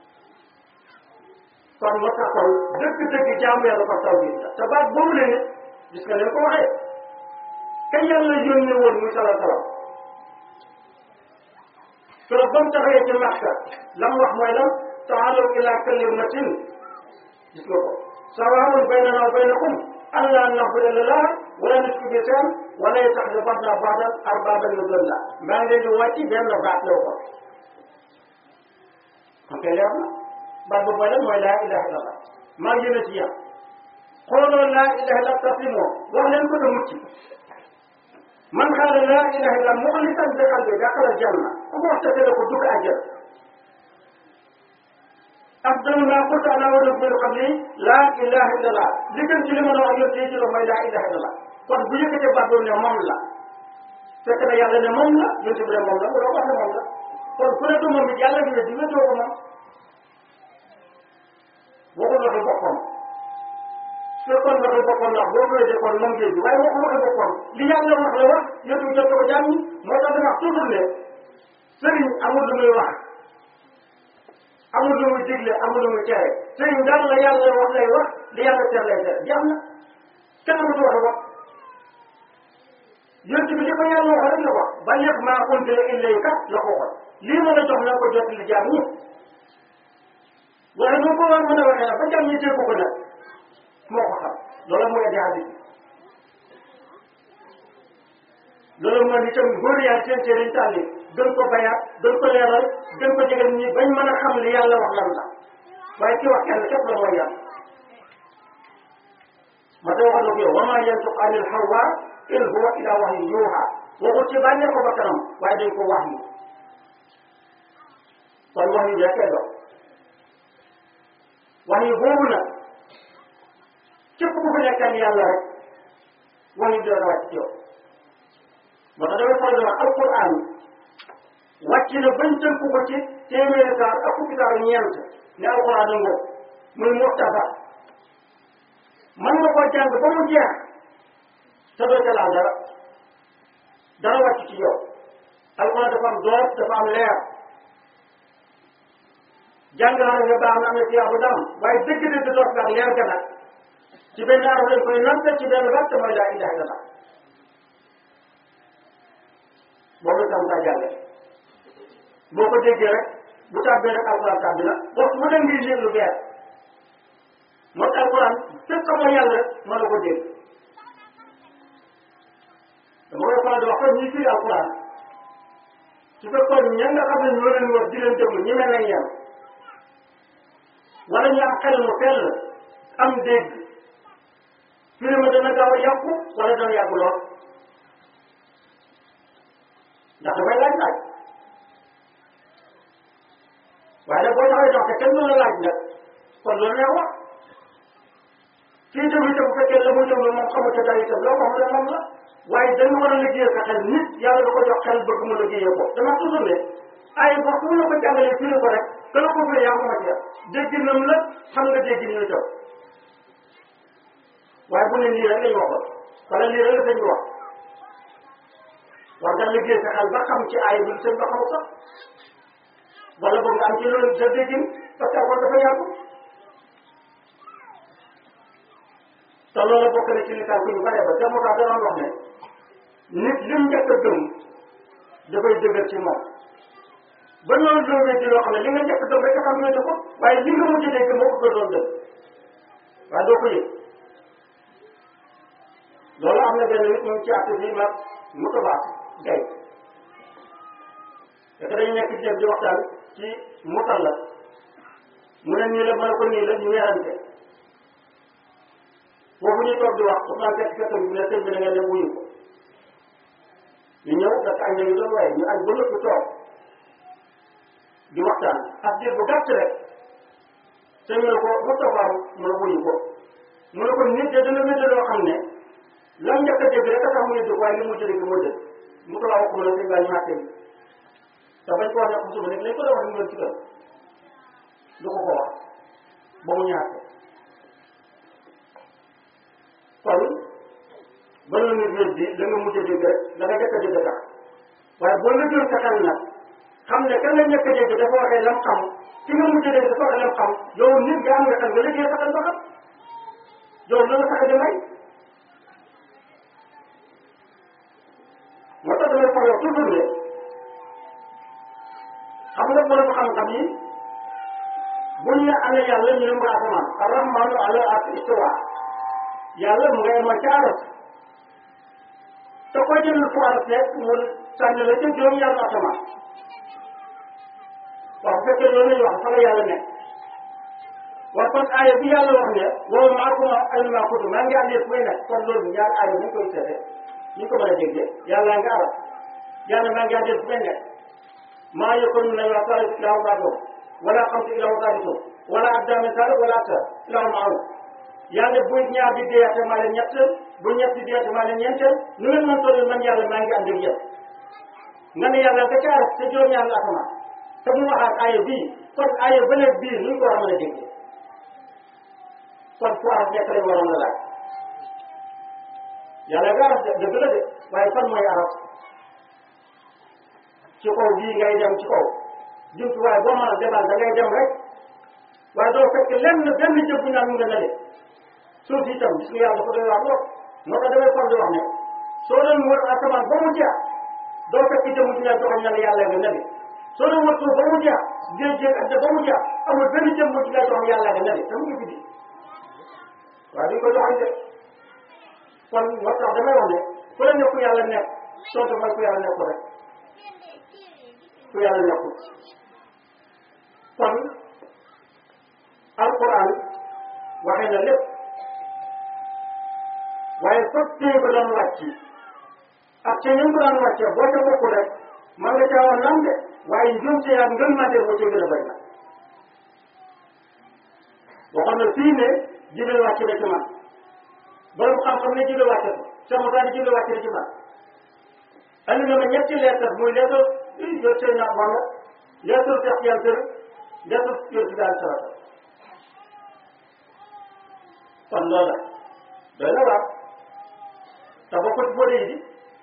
A: kon moo tax kon dëgg-dëgg jaamu yàlla ko taw bi te baat boobu la ne gis nga leen ko waxee kañ yàlla yónnee woon muy sala salam keroog ba mu taxawee ci Makka la mu wax mooy lan taalaw ila kalimatin gis nga ko sawaa'un baynana wa baynakum an laa na'buda illallaah wala nushrika bihi shay'an wala yattakhidha ba'dunaa ba'dan arbaaban min duunillah maa ngi leen di wàcc benn baat la ko kon kay leer na baat boobu mooy lan mooy laa ilaha illallah maa ngi yéene ci yàlla xooloo laa ilaha illallah taslimoo wax leen ko te mucc man xaala laa ilaha illallah muxlisan bi qalbi daxala janna ku ko wax te ko dugg àjjana afdalu maa qultu ana wa rabbil qabli laa ilaha illallah li gën ci li ma la wax yow tey ci la mooy laa ilaha illallah kon bu yëkkatee baat boobu ne moom la fekk na yàlla ne moom la yonent bi ne moom la loo wax ne moom la kon ku ne du moom it yàlla dina di wéetoo ko moom waxul waxi boppam su fekkoon waxi boppam la boo ko wéetee kon moom géej bi waaye waxul waxi boppam li yàlla wax la wax yonent bi jot ko jàmm moo tax dama wax toujours ne sëriñ amul lu muy wax amul lu muy digle amul lu muy tere sëriñ daal la yàlla wax lay wax li yàlla tere lay tere jeex na kenn amatu wax wax yonent bi li ko yàlla wax rek la wax balligh maa unzila ilayka la ko waxoon lii ma la jox na ko jot li jaam ñi waaye nu ko war mën a waxee nag ba jaam ñi dégg ko nag moo ko xam loolu mooy indi hadis loolu mooy itam góor yaa seen seen tànni gën ko bayaat gën ko leeral gën ko jegal ñi bañ mën a xam li yàlla wax lan la waaye ki wax kenn képp la mooy yàlla ma ta waxal ko yow wa maa yantiqu anil hawa in huwa illa wahyun yuuha waxul ci bànnee ko ba kanam waaye dañ ko wax yi kon wax yi jekkee dox wax yi boobu nag képp ku fi nekkal yàlla rek wax yi dina wàcc ci yow moo tax damay faral di wax alquran wàcc na bañ tënk ko ci téeméeri saar ak fukki saar ñeent ne alquran a ngoo muy muxtasar mën nga koo jàng ba mu jeex te doo ca laal dara dara wàcc ci yow alquran dafa am door dafa am leer jàng naa nga baax na am na tiyaa bu dam waaye dëgg dëgg door bi ak leer ga nag ci benn araf lañ koy nante ci benn baat te mooy laa ilaha illallah boobu tam ka jàlle boo ko déggee rek bu tàbbee rek alquran tàbbi na waxtu bu dem ngi lire lu beer moo tax alquran fekk ko mooy yàlla rek mën na ko dégg dama koy faral di wax kon ñi firi alquran su fekkoon ña nga xam ne ñoo leen wax di leen déglu ñi mel nañ yem wala ñu am xel mu sell am dégg firi ma dana gaaw a yàqu wala dana yàgg lool ndax dafay laaj laaj waaye nag boo taxawee dox te kenn mën la laaj nag kon loolu neex wax kii déglu itam bu fekkee la muy déglu moom xamante dara itam loo ko xam ne moom la waaye dañu war a liggéey sa xel nit yàlla da ko jox xel bëgg mu liggéeyee ko dama toujours ne ay wax fu la ko jàngalee firi ko rek que la ko firi yaa ko ma ci dégg nam la xam nga dégg ni itam waaye bu ne lii rek lañ waxoon wala lii rek la sëñ bi wax war nga liggéey sa xel ba xam ci aay bi sëñ ba xamul sax wala boog nga am ci loolu sa déggin parce que kon dafa yàgg te loolu bokk na ci li tànk ñu bare ba te moo tax danoon wax ne nit lim njëkk a gëm dafay dëgër ci moom ba noonu loo wéddi loo xam ne li nga njëkk a gëm rek xam wéddi ko waaye li nga mujj dégg moo ko gënoon dëgg waaye doo ko yëg loolu am na benn nit mu ngi ci àtt bi mag mu tabaat gay te dañu nekk ci dem di waxtaan ci mutal la mu ne nii la mën a ko nii la ñu weerante foofu ñu toog di wax Ousmane fekk fekk bi ne sëñ bi da ngeen dem wuyu ko ñu ñëw fekk añ nañu doon waaye ñu añ ba nëpp toog di waxtaan ak diir bu gàtt rek sëñ bi ne ko Moustapha mu ne wuyu ko mu ne ko nit de dana wédde loo xam ne lam njëkk a dégg rek a tax mu yëddu waaye li mu dégg moo dëgg mu ko la wax mu ne sëñ baa ñu àtte bi te bañ ko wax ne ko suba nekk lañ ko doon wax ñu ci kër du ko ko wax ba mu ñaate kon ba nga nit wér bi la nga mujj a dégg rek da nga jëkk a dégg tax waaye boo nga jël sa xel nag xam ne kan la njëkk a dégg dafa waxee lam xam ki nga mujj a dégg dafa waxee lam xam yow nit nga am nga xel nga liggéey sa xel ba xam yow loolu sax di may moo tax damay faral toujours ne xam nga borom xam-xam yi bu ñu ne ana yàlla ñu ne mu asamaan arrahmanu ala ak istiwa yàlla mu ngay ma ca aras te ko jël fu aras nekk mu sànni la ca juróom yàlla asamaan waaw bu fekkee loolu lañu wax fa la yàlla nekk waaw kon aaya bi yàlla wax ne wow maakuma ay maakutu maa ngi àndee fu may nekk kon loolu ñaar aaya bu ñu koy seetee ñu ko mën a déggee yàlla nga aras yàlla maa ngi àndee fu may nekk maa yëkkoon nañu wax saali ilaahu baadoo wala xamtu ilaahu saalisu wala addaami saali wala aktar ilaahu maaru yàlla bu ñaar di deeyaate maa leen ñett bu ñett di deeyaate maa leen ñeenteel nu ngeen mën toll man yàlla maa ngi ànd ak yéen nga ne yàlla nga caar te juróom-ñaar la asamaan te mu waxaat aaya bii kon aaya bële bii nu ñu ko war a mën a déggee kon fu araf nekk lañ waroon la laaj yàlla nga araf dëgg la de waaye fan mooy araf ci kaw bii ngay dem ci kaw jumtuwaay boo mën a demal da ngay dem rek waaye doo fekk lenn benn jëf bu naan mu nga nale suuf itam gis nga yàlla dafa doy wax lool moo tax damay far di wax ne soo doon wër asamaan ba mu jeex doo fekk jëmm ci ñaar joxoñ na la yàlla nga nale soo doon wër suuf ba mu jeex géej géej ak ba mu jeex amul benn jëmm ci ñaar joxoñ yàlla nga nale te mu ngi fi di waaye duñ ko joxoñ de kon moo tax damay wax ne fu la nekku yàlla nekk soo mooy ku yàlla nekku rek ku yàlla nekkul kon alquran waxee na lépp waaye foofu téye ko doon wàcc ak ca ñu ko daan wàcce boo ca bokku rek man nga caa wax naam de waaye njuum ci yaa ngën mate moo ci gën a bëri na waxoon na fii ne jibril wàcc na ci man borom xam-xam ne jibril wàcce ko sa Musaa ne jibril wàcc na ci man andi na ma ñetti lettre muy lettre yo seen na man lettre Cheikh Yantar lettre yor si daal sarata kon loola doy na waar te bokk ci boo dee di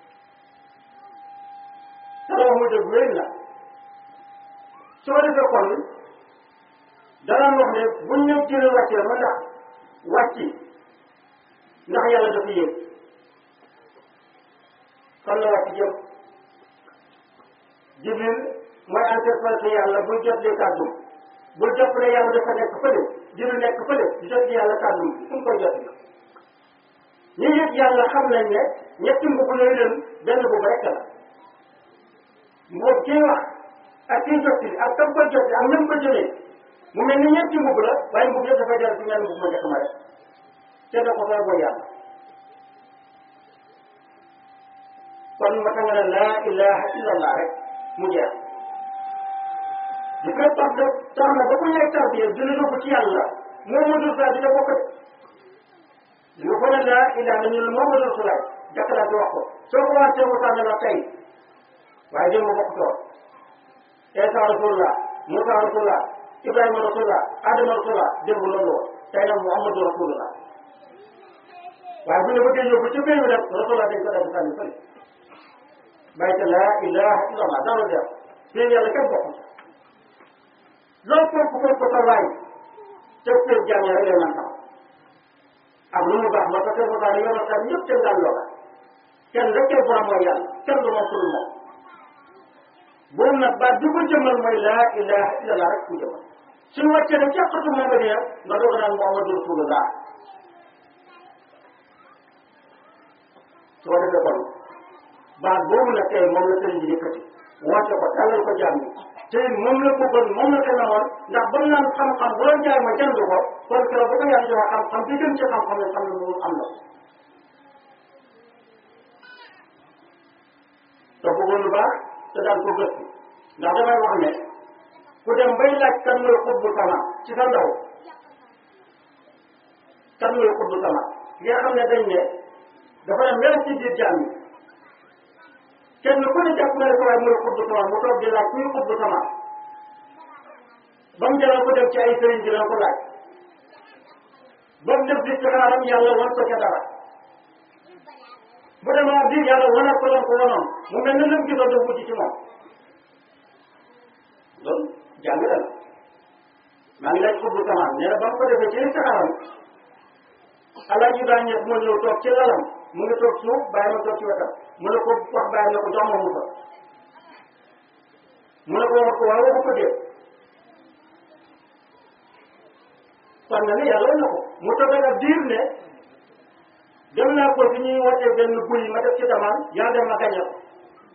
A: te wax muy dëgg wér na soo defee kon danaan wax ne buñ ñëw jëlee wàccee ma ndax wàcci ndax yàlla dafa yëg fan la wàcc jëm jibril mooy interprété yàlla buy jot lee kàddum bul jot ne yàlla dafa nekk fële jibril nekk fële di jot li yàlla kàddum fu mu koy jot ñi yëg yàlla xam nañ ne ñetti mbubb yooyu leen benn mbubb rek la mbubb kii wax ak kii jot ak kam koy jot ak même ko jëlee mu mel ni ñetti mbubb la waaye mbubb yëpp dafay jar ci ñaari mbubb ma njëkk ma rek te da ko fay booy yàlla kon ma nga ne laa ilaha illallah rek mu jeex di ko tax de tax na ba ku ñëw tarbiya dina yóbbu ci yàlla moo ma dul saa dina bokk de dina ko ne laa ilaha ñu ne moo ma dul sulaay jàkkalante wax ko soo ko waxee mu sànni la tey waaye démb bokk toog Isa rasulullah Musa rasulullah Ibrahima rasulullah Adama rasulullah démb loolu woon tey nag Muhammadu rasulullah waaye bu ñu bëggee yóbbu ci biir bi nag rasulullah dañ ko def sànni fële bàyyi te laa ilaha illallah daanu def fii yàlla kenn bokk loolu foofu foofu ko sa waay te fee jàng rek lay man xam ak lu mu baax moo tax mu daal yomal kan ñëpp seen daal loola kenn rek kay borom mooy yàlla kenn du moom pour moom boobu nag baat bi ko jëmal mooy laa ilaha illallah rek ku jëmal suñu wàccee ne càqatu moom nga dee nga doog naan Muhammadu Rasulullah soo defee kon baat boobu nag tey moom la sëriñ bi yëkkati woote ko dalal ko jàmm te moom la bëggoon moom la ko namoon ndax ba mu naan xam-xam bu doon jaay ma jënd ko kon keroog bu ko yàlla joxe xam-xam bi gën ci xam-xam ne xam ne moom am na te bëggoon lu baax te daan ko gëstu ndax damay wax ne ku dem bay laaj kan mooy xutbu sama ci sa ndaw kan mooy xutbu sama ki nga xam ne dañ ne dafa ne mel ci biir jàmm kenn ku ne jàpp na ne ko waaye mooy xutbu sama mu toog di laaj kuy xutbu sama ba mu jaral ko dem ci ay sëriñ dina ko laaj ba mu def di xaaram yàlla wan ko ca dara bu demaa biir yàlla wanal ko lan ko wanoon mu mel ne lam gisoon daf mujj ci moom loolu jàng la maa ngi laaj xutbu sama nee na ba mu ko defee ci saxaaram alaaji daa ñëw moo ñëw toog ci lalam mu ngi toog suuf bàyyi ma toog ci wetam mu ne ko wax bàyyi ne ko jox ma mu fa mu ne ko wax ko waaw waxu ko dee kon na ne yàlla na ko mu toog ak diir ne dem naa ko fi ñuy wootee benn buy ma def ci damaan yaa dem ma gañe ko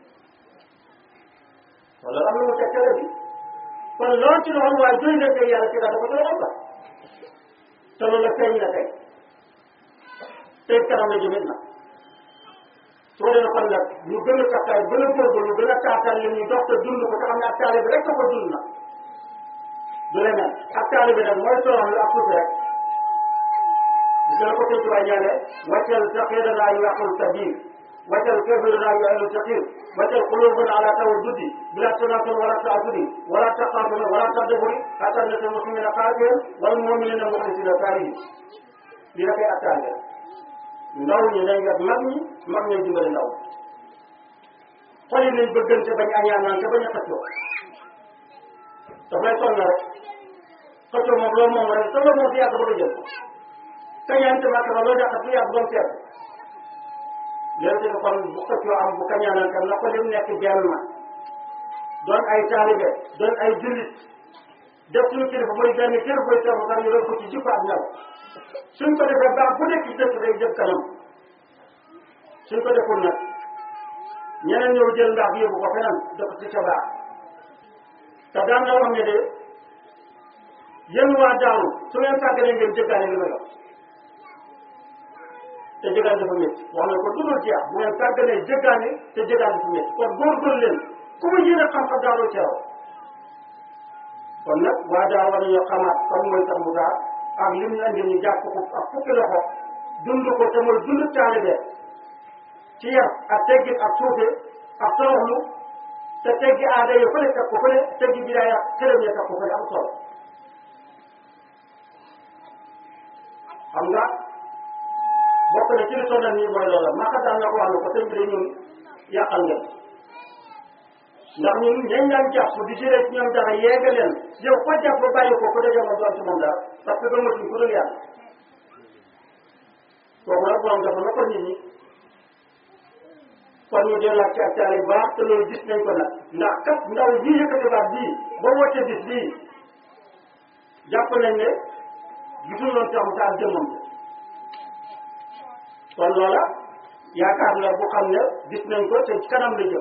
A: wala am na mu teg tere bi kon loolu ci loolu waaye doy na tey yàlla ci dafa ko doon ba te loolu la feeñ na tey tey kanam la jëmit na soo dee kon nag ñu gën a takkaay gën a góorgóorlu gën a taataan li ñuy dox te dund ko te xam ne ak taalibe bi rek ko dund na du leneen ak taalibe bi nag mooy torox lu ak tuuti rek gis nga ko sëñ Tuubaa ñaane wàccal saqirana yu yàqul sabir wàccal kafirana yu ahlu saqir wàccal qulubana ala tawaddudi bila tanafur wala taasudi wala taqaatuna wala tadaburi hatta nasa muslimina qaatiyan wal muminina muxlisina saalihin li la koy attaale ndaw ñi nañ yor mag ñi mag ñi dimbali ndaw xol yi nañ bëggante bañ añaanaan te bañ a xëccoo daf lay sonn rek xëccoo moom loolu moom rek te loolu moom si yàgg ba jël ko kañaante màkk ba loolu yàq bu yàgg ba mu seet léegi te kon bu xëccoo am bu kañaanaan tam na ko lim nekk benn ma doon ay taalibe doon ay jullit def suñu kilifa mooy benn kilifa mooy seetlu sax ñu doon ko ci jikko ak ñaw suñ ko defee baax bu nekk ci dëkk day jëm kanam suñ ko deful nag ñeneen ñëw jël ndax yóbbu ko feneen dëkk ci sa baax te daan na wax ne de yéen waa daawu su ngeen sàgganee ngeen jëggaane li ma yor te jëggaan dafa métti wax na ko dudul jeex bu ngeen sàgganee jëggaane te jëggaan dafa métti kon góorgóorlu leen ku mu yéene xam-xam daawoo ci raw kon nag waa daaw war nañoo xamaat kan mooy sax mu daa ak lim la indi ñu jàpp ko ak fukki loxo dund ko te mooy dund taalibe ci yar ak teggin ak suufe ak toroxlu te teggi aada yi fële teg ko fële teggi bidaaya këram ya teg ko fële am solo xam nga bokk na ci li sonal nii mooy loola maka daan na ko wax ne ko sëñ bi de ñun yàqal ngeen ndax ñun ñañ daan jàpp di jëlee ci ñoom dara yeega leen yow ko jàpp ba bàyyi ko ku dajee ma doon ci moom dara parce que gëmatuñ ku dul yàlla kooku nag borom dafa na ko nit ñi kon ñu delluwaat ci ak taali bu baax te loolu gis nañ ko nag ndax kat ndaw bii yëkkati baat bii ba woote bis bii jàpp nañ ne gisul loon tax mu taal jëmmam kon loola yaakaar la bu xam ne gis nañ ko te ci kanam la jëm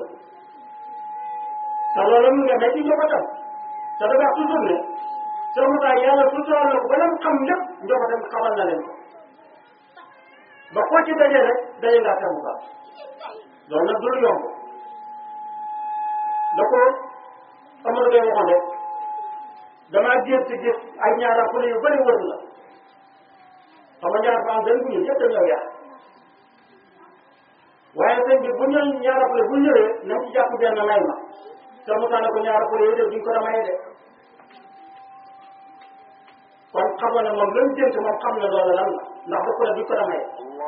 A: te loolu mu nga ne ci njabootam te dafa wax toujours ne soo mu taal yàlla suturaal na ko ba leen xam lépp njabootam xamal na leen ko ba koo ci dajee rek daje ngaa tamu baax loolu nag du lu yomb da ko Amadou Gueye waxoon rek damaa gént gis ay ñaara fule yu bëri wër la xam nga ñaar fa am benn bu ñu yëpp dañoo yàq waaye sëñ bi bu ñu ñaara fule bu ñëwee nañ ci jàpp benn may ma te mu tànn ko ñaara fule yi de duñ ko damay de kon xam nga ne moom lañ gént moom xam na loolu lan la ndax da ko ne duñ ko damay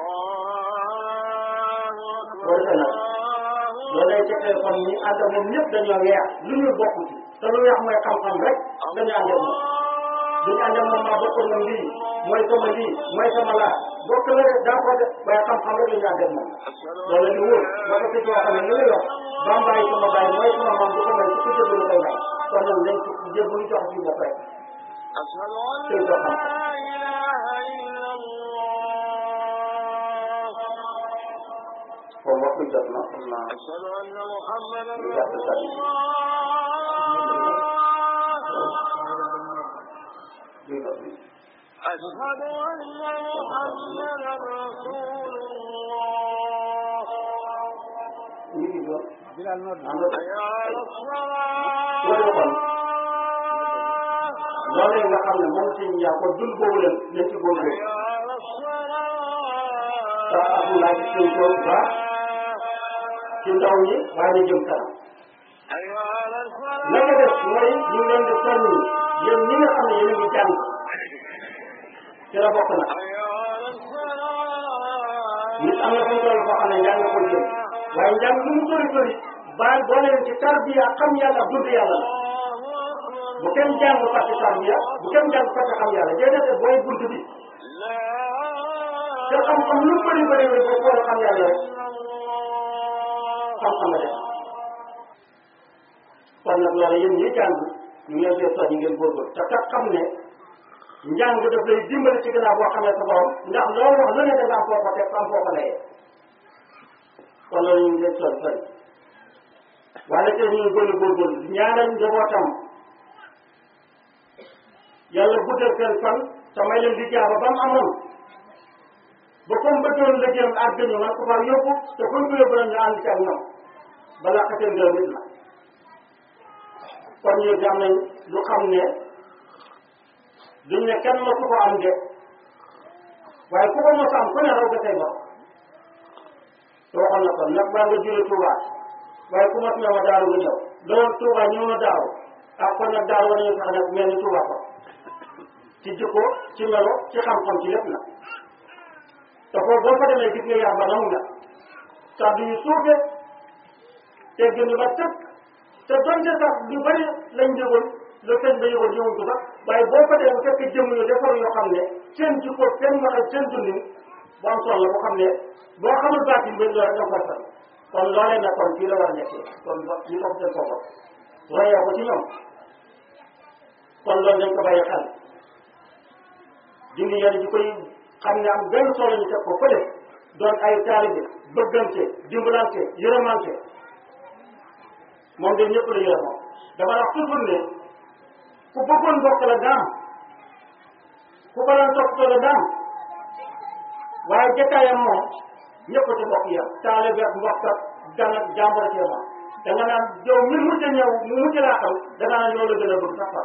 A: loolu te nag loolu lay tekkee kon ñi ànd ak moom ñëpp dañoo weex lu ñu bokk ci te lu weex mooy xam-xam rek dañu ànd ak moom duñu ànd ak moom maa bokk moom lii mooy sama lii mooy sama laa bokk la de daa ko def waaye xam-xam rek la ñu ànd ak moom loolu la ñu wóor boo ko fi wax ne li nga wax bambaay sama baay mooy sama maam du ko may su ko jëbbalu koy may kon nag nañ ko jëbbalu jox ci bopp rek
B: أشهد أن
A: كيف
B: لا
A: أفهم؟
B: إله إلا الله
A: kon waxtu jot na xam naa
B: أشهد أن محمدا
A: إذا
B: رسول
A: تسلم.
B: الله
A: lii la fi
B: أشهد أن محمدا رسول الله
A: ñu ngi doon
C: Bilal nodd
A: am na
B: حي على
A: loolu
B: الصلاة
A: kon loolee nga xam ne moom si yaa ko dul boobu leen nañ ci góorgóorlu
B: حي على
A: te Abdoulaye gis nañ ko bu baax
B: الصلاة
A: ci ndaw ñi waaye na jëm kanam
B: حي على
A: la ca des
B: الصلاة
A: mooy ñu ngi leen di soññi yéen ñi nga xam ne yéen a ngi jàng ci la bokk na
B: حي على الصلاة
A: nit am na fu mu toll foo xam ne njàng ko jëm waaye njàng lu mu sori sori baal boole leen ci tarbiya xam yàlla dund yàlla la bu kenn jàng fàtte tarbiya bu kenn jàng fàtte xam yàlla déedéet booy bunt bi te xam-xam lu bëri bëri bëri boo boole xam yàlla rek xam-xam la def kon nag loolu yéen ñi jàng ñu ngi leen koy soññi ngeen góorgóorlu te kat xam ne njàng daf lay dimbali ci gannaaw boo xamee sa borom ndax loolu wax lu ne da nga am foo ko teg am foo ko layee kon loolu ñu ngi leen soñ soñ waaye te ñu ngi gën a góorgóorlu ñaanal njabootam yàlla guddal seen fan te may leen di jaaba ba mu amoon ba comme ba doon liggéeyam àgg ñu man ko faa yóbbu te fuñ ko yóbbu ñu ànd ci ak ñoom balaa xasee ngërëm nit la kon ñu am nañ lu xam ne duñ ne kenn mosu ko am de waaye ku ko mos a am ku ne raw ga say bopp te waxoon na ko nag baa nga jële Touba waaye ku mos ñëw ma daaru nga ñëw loolu Touba ñëw na daaru ah kon nag daaru war nañu fexe nag mel ni Touba ko ci jikko ci melo ci xam-xam ci lépp na te foofu boo fa demee gis nga yar ba nangu na kàddu yu suufe te gën ba tëkk te donte sax ñu bëri lañ yëgoon le sëñ ba yëgoon yëgoon ko sax waaye boo fa demee bu fekkee jëmm yu defar yoo xam ne seen jikko seen waxee seen dundin bu am solo la boo xam ne boo xamul baatin ba loolu rek nga koy fay kon loolee nag kon fii la war a nekkee kon ba ñu topp seen boppam royee ko ci ñoom kon loolu dañ ko bàyyi xel dindi yenn ji koy xam ne am benn solo ñu teg ko fële doon ay taalibe bëggante dimbalante yërëmante moom de ñëpp la yërëmoo dama wax toujours ne ku bëggoon mbokk la daam ku ko doon toppatoo la daam waaye jataayam moom ñëpp ci mbokk yam taalibe ak mbokk ak gan ak jàmbur ci moom da nga naan yow mi mujj a ñëw mu mujj laa xam da nga naan yow la gën a bëgg sax far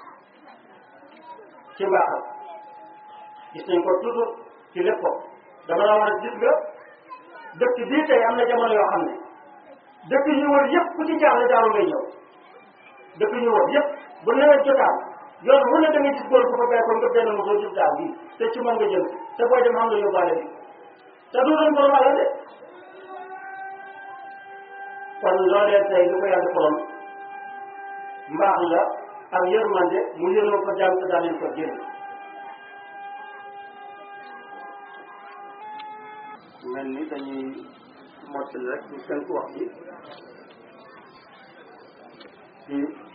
A: ci mbaaxam gis nañ ko toujours ci lépp ko dama la war a gis nga dëkk bii tey am na jamono yoo xam ne dëkk yi wër yëpp ku ci jaaxle daaru ngay ñëw dëkk yi wër yëpp bu nawet jotaan yoon wu ne da ngay gis góor bu fa bay ko nga benn mosoo gis daaw bii te ci moom nga jëm te booy dem xam nga yóbbaale bi te du doon borom alal de kon loolee tey lu ko yàlla defaloon mbaax la ak yërmande mu yëroo ko jàmm te daa leen ko jëriñ mel ni dañuy mottali rek ñu seen wax ji ci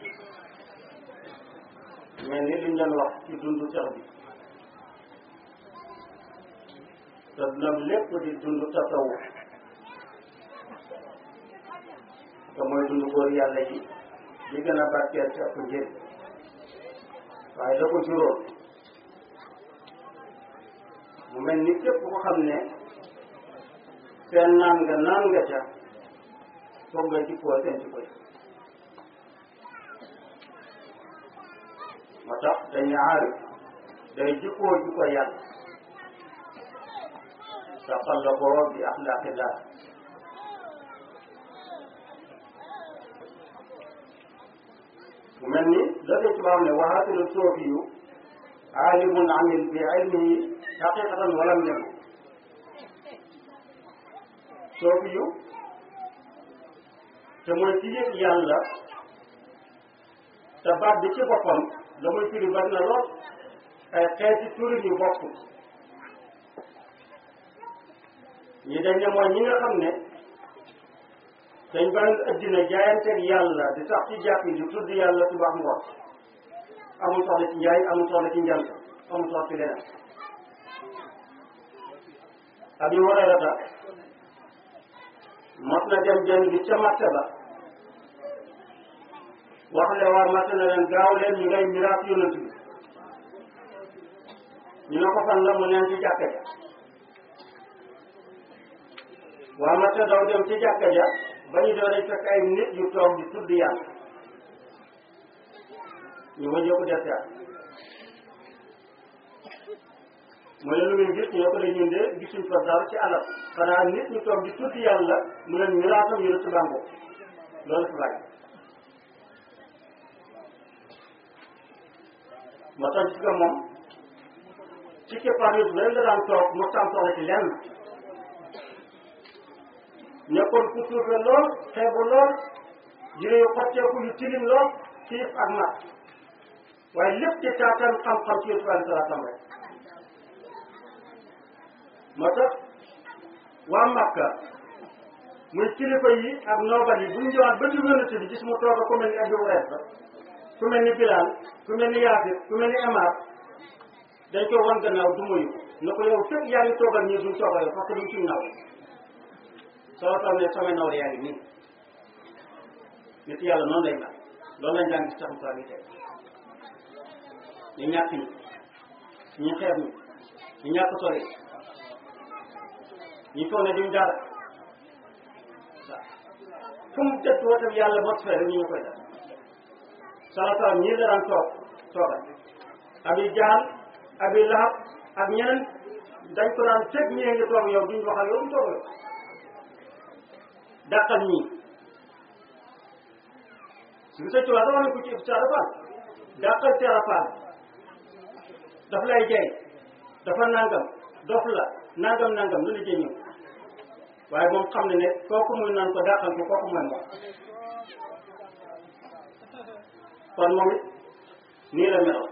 A: mel ni liñ doon wax ci dundu sax bi te dundam lépp di dundu tasawuf te mooy dundu góor yàlla yi di gën a barkeel ci ëpp njëriñ waaye da ko juróom mu mel ni képp ko xam ne seen naan nga naan nga ca foog nga jikkoo seen jikko yi moo tax dañu aarif day jikkoo jikko yàlla taxallaqoo bi axlaaqillah mu mel ni la ko tubaab ne waxaatulu soofiyu aalimun amil bi ilmihi xaqiqatan walam yemu soofiyu te mooy ci yëg yàlla te baat bi ci boppam la muy firi bari na lool ay xeeti turin yu bokk ñi dañ ne mooy ñi nga xam ne dañ bàyyi addina jaayanteeg yàlla di sax ci jàpp yi di tudd yàlla subax ngoon amul soxla ci njaay amul soxla ci njant amul soxla ci leneen Abi Hurayrata mos na dem benn bi ca marché ba wax le waa marché na leen gaaw leen ñu ngay miraas yonent bi ñu ne ko fan la mu neen ci jàkka ja waa marché daw dem ci jàkka ja ba ñu doon fekk ay nit yu toog di tudd yàlla ñu wëññee ko des yàlla mooy lu muy gis ñoo ko de ñun de gisuñ fa dara ci alal xanaa nit ñu toog di tudd yàlla mu leen miraasam yu ci bàngo loolu fi bàyyi moo tax gis nga moom ci keppaar yu bëri la daan toog mu tam soxla ci lenn nekkoon ku suufe lool xeebu lool yére yu xotteeku yu tilim lool xiif ak mat waaye lépp ci taataan xam-xam ci Yusuf alayhi salaam rek moo tax waa Makka muy kilifa yi ak noobal yi bu ñu ñëwaat ba ci yonent bi gis mu toog ku mel ni Abu Hurayra ku mel ni Bilal ku mel ni Yaasir ku mel ni Amar dañ ko wan gannaaw du muyu na ko yow fekk yaa ngi toogal ñii duñ toogal yow parce que duñ suñ naw soo taw ne sama naw yaa ngi nii nit yàlla noonu lay mel loolu lañ daan gis taxu saa ngi tey ñu ñàkk ñi ñu xeeb ñi ñu ñàkk sori ñu foog ne duñ dara waaw fu mu dëkk wootam yàlla mot fee rek ñu ñu koy def sala sala ñii la daan toog toogal abi jaal abi lahab ak ñeneen dañ ko daan teg ñee ngi toog yow duñ wax ak yow duñ toog yow dàqal ñii su sa tubaab dafa ne ko ci sarafaan dàqal sarafaan daf lay jey dafa nangam dof la nangam nangam lu la jëy ñëw waaye moom xam ne ne kooku muy naan ko dàqal ko kooku mooy moom kon moom it nii la meloon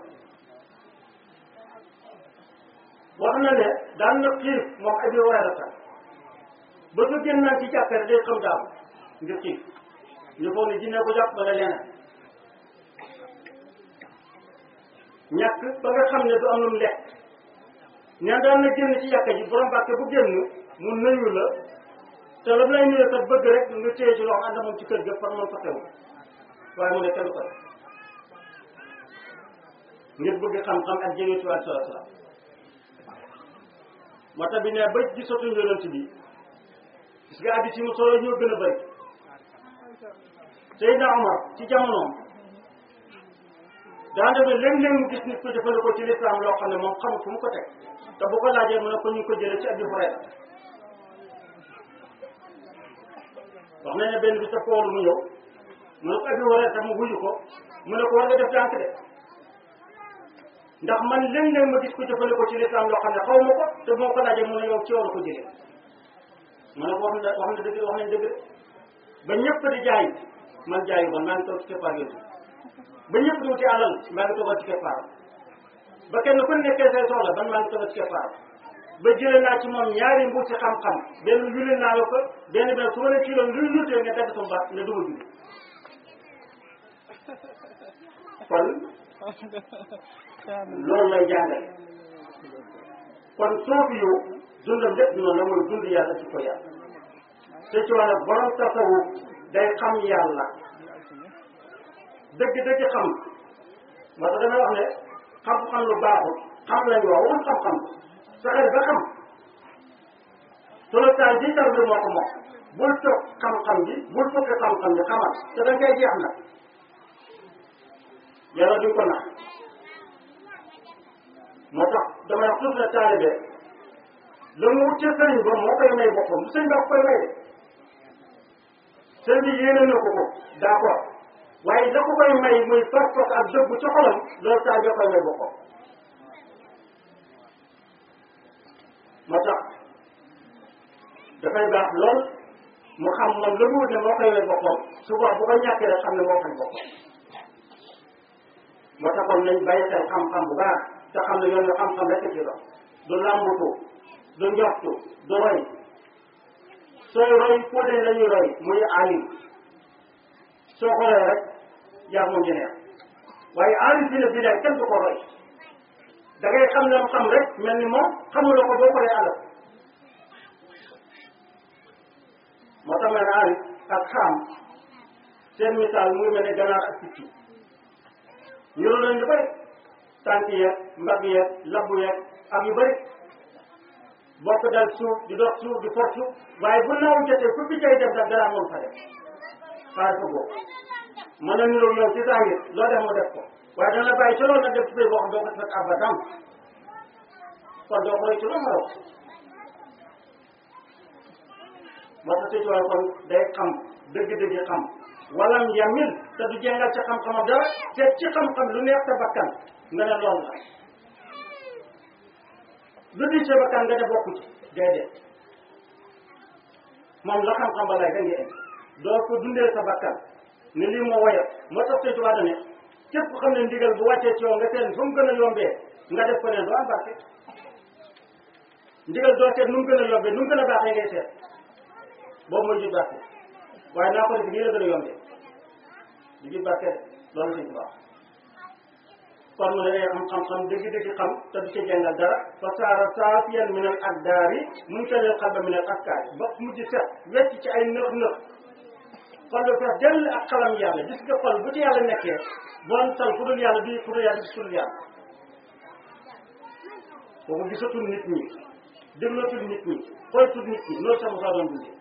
A: wax na ne daan na xiif moom Abi Hurayra ba su génn naan ci jàkkare day xam daaw ngir xiif ñu foog ne jinne ko jàpp wala leneen ñàkk ba nga xam ne du am lu mu lekk neen daan na génn ci jàkka ji borom bàkke bu génn mu nuyu la te la lay nuyu kat bëgg rek nga téye ci loxo ànd moom ci kër ga par moom fa teew waaye mu ne kenn ko def ngir bëgg xam-xam ak jege ci wàllu salaam salaam moo tax bi ne ba gisatuñ yonent bi gis nga addis yi mu solo ñoo gën a bëri Seydina Omar ci jamonoom daa demee léeg-léeg mu gis nit ko jëfandikoo ci lislaam loo xam ne moom xamul fu mu ko teg te bu ko laajee mu ne ko ñu ngi ko jëlee ci Abi Hurayra wax nañ ne benn bi sa poolu mu ñëw mu ne ko Abi Hurayra tam mu wuyu ko mu ne ko war nga def tànk de ndax man léeg-léeg ma gis ko jëfandikoo ci lislaam loo xam ne xaw ma ko te moo ko laajee mu ne yow ci yow la ko jëlee mu ne ko wax na wax na dëgg wax nañ dëgg ba ñëpp di jaay man jaayu bon maa ngi toog ci keppaar yooyu ba ñëpp di wuti alal maa ngi toogal ci keppaar ba kenn ku nekkee say soxla ban maa ngi toogal ci keppaar ba jëlee naa ci moom ñaari mbuur ci xam-xam benn yulli naa la ko benn benn su ma ne kii loon luy lutee nga dagg sama baat ne duma julli kon loolu lay jàngale kon soofi yow dundam lépp noonu la mooy dund yàlla ci ko yàlla te ci wàllu borom tasawuf day xam yàlla dëgg-dëgg xam moo tax damay wax ne xam-xam lu baaxul xam lañu wax waxul xam-xam fexeel ba xam tolotaay bi tar bi moo ko moom bul toog xam-xam bi bul fukki xam-xam bi xamal te da ngay jeex na yàlla duñ ko nax moo tax damay wax toujours ne taalibe la mu wut ca sëriñ ba moo koy may boppam bu sëriñ ba koy may de sëriñ bi yéene na ko ko d'accord waaye la ko koy may muy fas fas ak dëggu ci xolam loolu taalibe koy may boppam moo tax dafay baax lool mu xam moom la mu wut ne moo koy may boppam souvent bu ko ñàkkee rek xam ne moo koy boppam moo taxoon nañ bàyyi xel xam-xam bu baax te xam ne yoon xam-xam rek ci dox du làmbutu du njoxtu du roy sooy roy foo dee la ñuy roy muy alim soo ko roy rek yaa moom jeneex waaye alim fi ne bii daal kenn du ko roy da ngay xam lam xam rek mel ni moom xamuloo ko boo ko dee alal moo tax ma ne alim ak xam seen misaal muy mel ne ganaar ak picc ñuru lañ lu bëri tànk yeeg mbagg yeeg labbu yeeg ak yu bëri bokk dal suuf di dox suuf di for suuf waaye bu naaw jotee fu fi cay dem da dara moom fa def xaar ko boobu mën na niroog yow ci saa ngir loo def mu def ko waaye dana la bàyyi ci loolu nag def ci boo xam doo ko fekk abadan kon doo ko roy ci loolu ma raw moo tax ci kon day xam dëgg-dëgg xam walam yamil te du jengal ci xam-xamam dara te ci xam-xam lu neex sa bakkan nga ne loolu la lu di sa bakkan nga ne bokku ci déedéet moom la xam-xam ba lay da nga indi doo ko dundee sa bakkan ne lii moo woyof moo tax sëñ Tuubaa ne képp ku xam ne ndigal bu wàccee ci yow nga seen fu mu gën a yombee nga def ko neen doo am barke ndigal doo seet nu mu gën a yombee nu mu gën a baaxee ngay seet boobu mooy jur barke waaye naa ko def nii la gën a yombee di jur barke loolu sëñ Tuubaa kon mu ne day am xam-xam dëgg-dëgg xam te du ca jàngal dara fa saara saafiyan min al akdaari mun talil xalba min al askaari ba mujj set wecc ci ay nëx nëx xol ba fees dell ak xalam yàlla gis nga xol bu ci yàlla nekkee bon tal fu dul yàlla di fu dul yàlla di sul yàlla kooku gisatul nit ñi déglatul nit ñi xoolatul nit ñi loolu sama saa doon dundee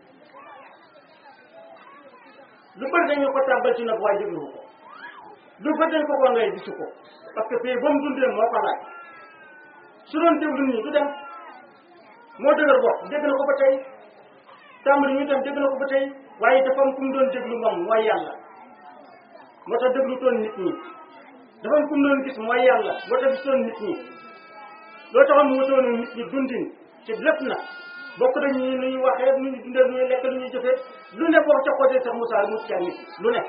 A: lu bëri dañu ko tàbbal ci nag waaye dégluwu ko lu bëri dañ ko ko ngay gisu ko parce que fii ba mu dundee moo ko laaj su doon déglu nii du dem moo dëgër bopp dégg na ko ba tey tàmbali ñu dem dégg na ko ba tey waaye dafa am ku mu doon déglu moom mooy yàlla moo tax déglu toon nit ñi dafa am ku mu doon gis mooy yàlla moo tax gisoon nit ñi loo taxoon mu wutoon nit ñi dundin ci lépp na bokk nañ ñi nu ñuy waxee nu ñuy dundee nu ñuy lekk nu ñuy jëfee lu ne boo ca côté sax Moussa mu ci nit lu ne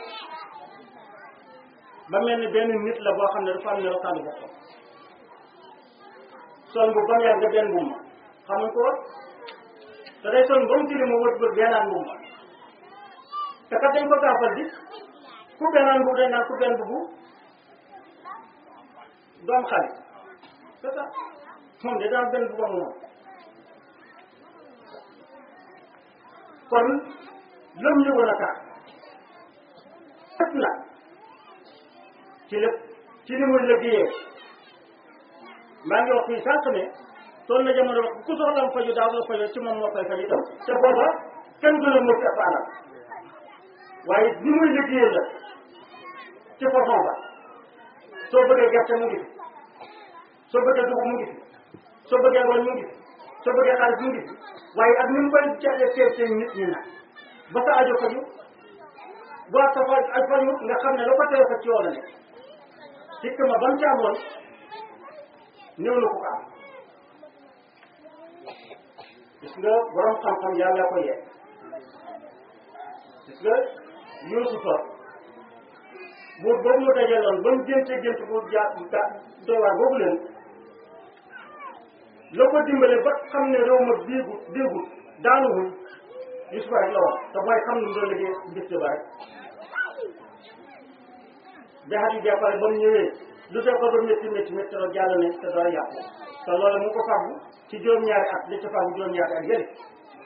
A: ba mel ni benn nit la boo xam ne dafa am ne rokaanu boppam sol bu bam yàgg benn bu ma xamuñ ko woon te day sol ba mu tili ma wër wër bennaan bu ma te kat dañ ko gaafal di ku bennaan bu dañ naan ku benn bu doom xale c'est ça moom de daan benn bu ba moom kon lëm yëgoon a tax lépp na ci lépp ci li muy liggéeyee maa ngi wax fii sànq ne toll na jamono wax ku soxlam faju daaw la faju ci moom moo koy faj itam te booba kenn gën a mën ci alal waaye li muy liggéeyee la ci façon ba soo bëggee gerte mu ngi fi soo bëggee dugub mu ngi fi soo bëggee ngoon mu ngi fi soo bëggee xaalis mu ngi fi waaye ak ni mu koy jaxee seen seen nit ñi nag ba sa ajo faju boo sa faj ak faju nga xam ne la ko tere fa ci yow la nekk sikk ma ba mu ci amoon néew na ko ko am gis nga borom xam-xam yàlla ko yee gis nga Yuusufa buur boobu mu dajaloon ba mu génte gént bu ja doy waar boobu leen la ko dimbale ba xam ne réew ma déegut déegut daanuwul Yuusufa rek la woon te mooy xam ne mu doon liggéey gis ba rek ba xat yu jàppale ba mu ñëwee lu def ko ba métti métti métti rek jàll ne te dara yàqu te loolu mu ngi ko fàggu ci juróom-ñaari at li ci fàggu juróom-ñaari at yële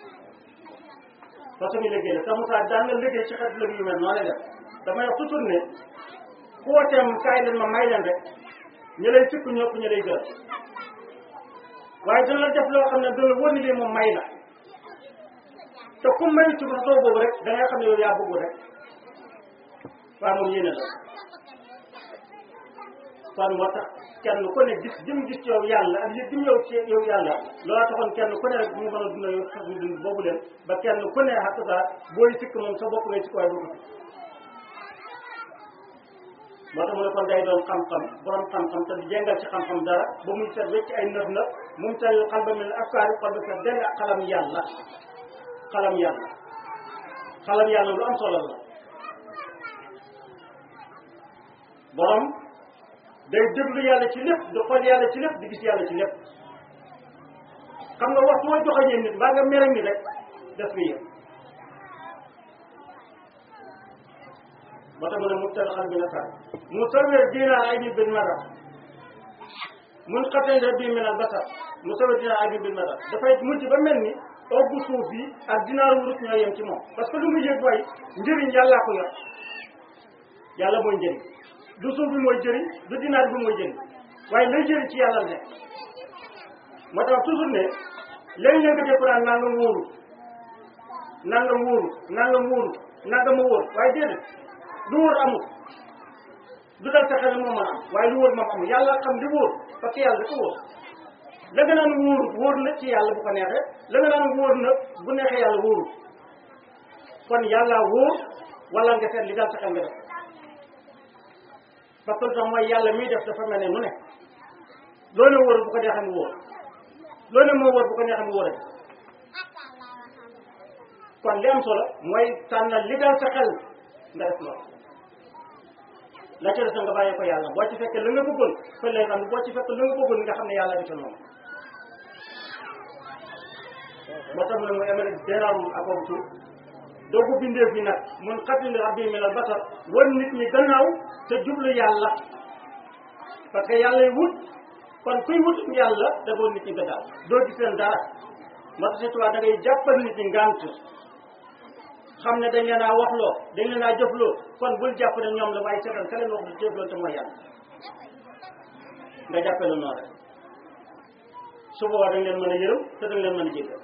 A: façon ñu liggéey la te Moussa daan na liggéey ci xeet liggéey yu mel noonu lay def damay wax toujours ne ku wooteem kaay leen ma may leen rek ñu lay sukk ñëpp ñu lay gërëm waaye dana la def loo xam ne dana wóor ni lii moom may la te ku may ci façon boobu rek da ngay xam ne yow yaa bëgg rek waaye moom yéene la kon moo tax kenn ku ne gis jëm gis ci yow yàlla ak yëg jëm yow ci yow yàlla loola taxoon kenn ku ne rek bu ñu mën a dund yow sax ñu dund boobu leen ba kenn ku ne xatta sa booy sikk moom sa bopp ngay sikk waaye doo ko sikk moo tax mu ne kon day doon xam-xam borom xam-xam te di jàngal ci xam-xam dara ba muy set wecc ay nëf nëf mu tal xal ba mel afkaari xol ba set dell ak xalam yàlla xalam yàlla xalam yàlla lu am solo la borom day déglu yàlla ci lépp di xool yàlla ci lépp di gis yàlla ci lépp xam nga wax mooy joxoñee nit mbaa nga mere ni rek def ko yëpp ba tax mu ne mubtal xal bi na sar mu sawir diina ay bi bin mara mun xatee rek bii minal basar mu sawir diina ay bi bin mara dafay mujj ba mel ni oggu suuf yi ak dinaaru wurus ñoo yem ci moom parce que lu mu yëg mooy njëriñ yàllaa ko yor yàlla mooy njëriñ du suuf bi mooy jëriñ du dinaar bi mooy jëriñ waaye lay jëriñ ci yàlla ne moo tax toujours ne léegi-léeg nga def naan nangam wóoru nangam wóoru nangam wóoru nangam ma wóor waaye déedéet lu wóor amul du dal sa xel moo mën a am waaye lu wóor moom amul yàlla xam li wóor parce que yàlla dafa wóor la nga naan wóoru wóor na ci yàlla bu ko neexee la nga naan wóor na bu neexee yàlla wóoru kon yàlla wóor wala nga seet li dal sa xel nga def parce que lu tax mooy yàlla miy def dafa mel ne nu ne loo ne wóor bu ko neexee mu wóor loo ne moo wóor bu ko neexee mu wóor kon li am solo mooy tànnal li dal sa xel nga def loolu la ca des nga bàyyi ko yàlla boo ci fekkee la nga bëggoon fa lay xam boo ci fekkee la nga bëggoon nga xam ne yàlla defal noonu moo tax mu ne muy amee déraawul ak boobu tur doogu bindee fi nag mun xatili rabbi min al basar wan nit ñi gannaaw te jublu yàlla parce que yàlla yi wut kon kuy wut yàlla da doon nit ñi gannaaw doo gis leen dara moo tax surtout da ngay jàppal nit ñi ngant xam ne dañ leen a waxloo dañ leen a jëfloo kon bul jàpp ne ñoom la waaye seetal ka leen wax jëfloo te mooy yàlla nga jàppale noonu rek su boobaa dañ leen mën a yërëm te dañ leen mën a jéggal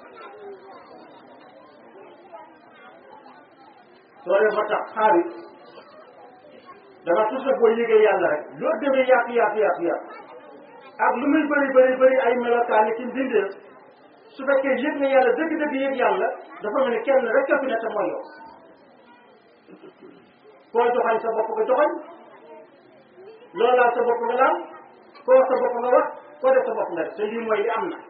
A: loolu moo tax xaar yi dama toujours boo yëgee yàlla rek loo demee yaatu yaatu yaatu yaatu ak lu muy bëri bëri bëri ay melokaan ki mbindeef su fekkee yëg nga yàlla dëgg-dëgg yëg yàlla dafa mel ni kenn rek a fi ne te mooy yow koo joxañ sa bopp nga joxañ loolu laal sa bopp nga laal koo wax sa bopp nga wax koo def sa bopp nga def te lii mooy li am na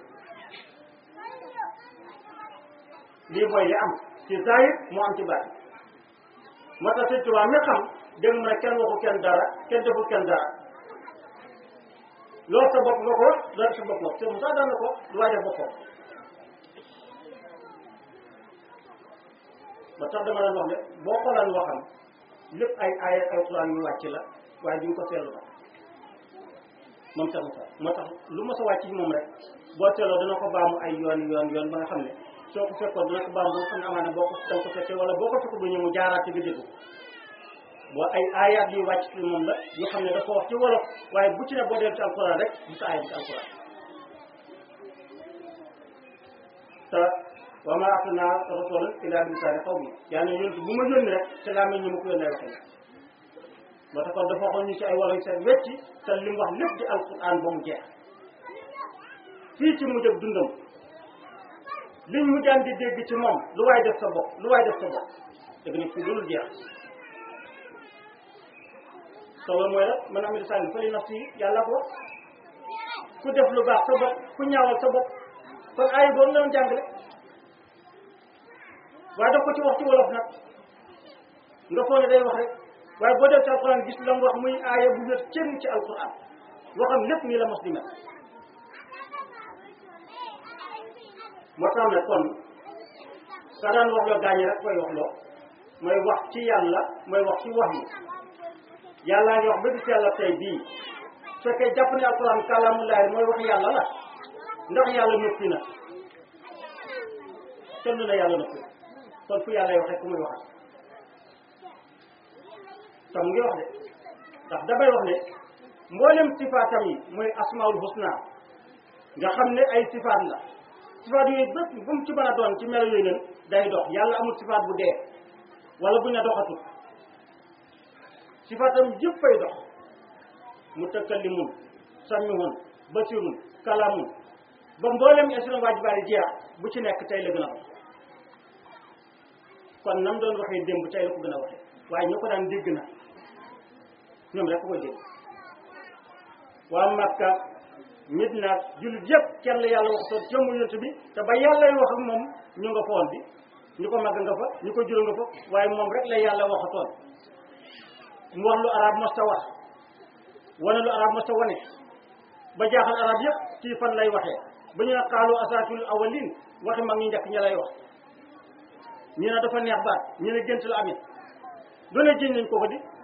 A: lii mooy li am ci zahir moo am ci baat moo tax sëñ Tuubaa mi xam dégg mu ne kenn waxu kenn dara kenn deful kenn dara loolu sa bopp nga ko wax loolu sa bopp nga ko te Moussa daan na ko lu waay def boppam ba tax dama leen wax ne boo xoolaan waxam lépp ay ay alxuraan yu wàcc la waaye duñ ko seetlu ba moom sax Moussa moo tax lu mos a wàcc ci moom rek boo seetloo dana ko baamu ay yoon yoon yoon ba nga xam ne soo ko fekkoon dana ko baamu ba nga xam ne amaana boo ko danga ko fekkee wala boo ko fekk bu ñëw mu jaaraat ci nga dégg boo ay aayaat yu wàcc ci moom la yoo xam ne dafa wax ci wolof waaye bu ci ne boo dellu ci alxuraan rek bu sa aayat ci alxuraan te wa maa arsalnaa rasuulan illaa bi lisaani qawmi yàlla ne yonent bu ma yónni rek te laa mel ni ma ko yónnee waxee moo tax kon dafa waxoon ñu ci ay wolof yu seet wecci te li mu wax lépp di alxuraan ba mu jeex fii ci mujj ak dundam liñ mu daan di dégg ci moom lu waay def sa bopp lu waay def sa bopp dëgg nag fii loolu jeex te loolu mooy rek man amee sànni fa li nafsi yàlla ko wax ku def lu baax sa bopp ku ñaawal sa bopp kon ay boobu la doon jàngale waaye daf ko ci wax ci wolof nag nga foog ne day wax rek waaye boo def ci alquran gis la mu wax muy aaya bu wér cën ci alquran waxam lépp nii la mos di mel moo tax ne kon ka daan wax loo gaañi rek koy wax loo mooy wax ci yàlla mooy wax ci wax yi yàllaa ngi wax ba gis yàlla tey bii su fekkee jàpp ne alquran kàllaamulaay mooy wax yàlla la ndax yàlla noppi na kenn du ne yàlla noppi kon fu yàlla waxee ku muy waxat te mu ngi wax de ndax damay wax ne mboolem sifaatam yi mooy asmaul husna nga xam ne ay sifaat la sifaat yooyu bépp bu mu ci mën a doon ci melo yooyu leen day dox yàlla amul sifaat bu dee wala bu ne doxatul sifaatam yëpp fay dox mutakallimun samihun basirun kalamun ba mboolem esron waajibaari jeex bu ci nekk tey la gën a wax kon nam doon waxee démb tey la ko gën a waxee waaye ñu ko daan dégg na ñoom rek ko koy dégg waa Makka nit naag jullit yëpp kenn la yàlla wax toon jëmm yonent bi te ba yàlla wax ak moom ñu nga foon bi ñu ko màgg nga fa ñu ko juróom nga fa waaye moom rek la yàlla waxatoon mu wax lu arab mos ta wax wane lu arab mos ta wane ba jaaxal arab yëpp ci fan lay waxee ba ñu ne xaalu asaatul awalin waxi mag ñu njëkk ña lay wax ñu ne dafa neex baat ñu ne gént la amit lu ne jiñ nañ ko ko di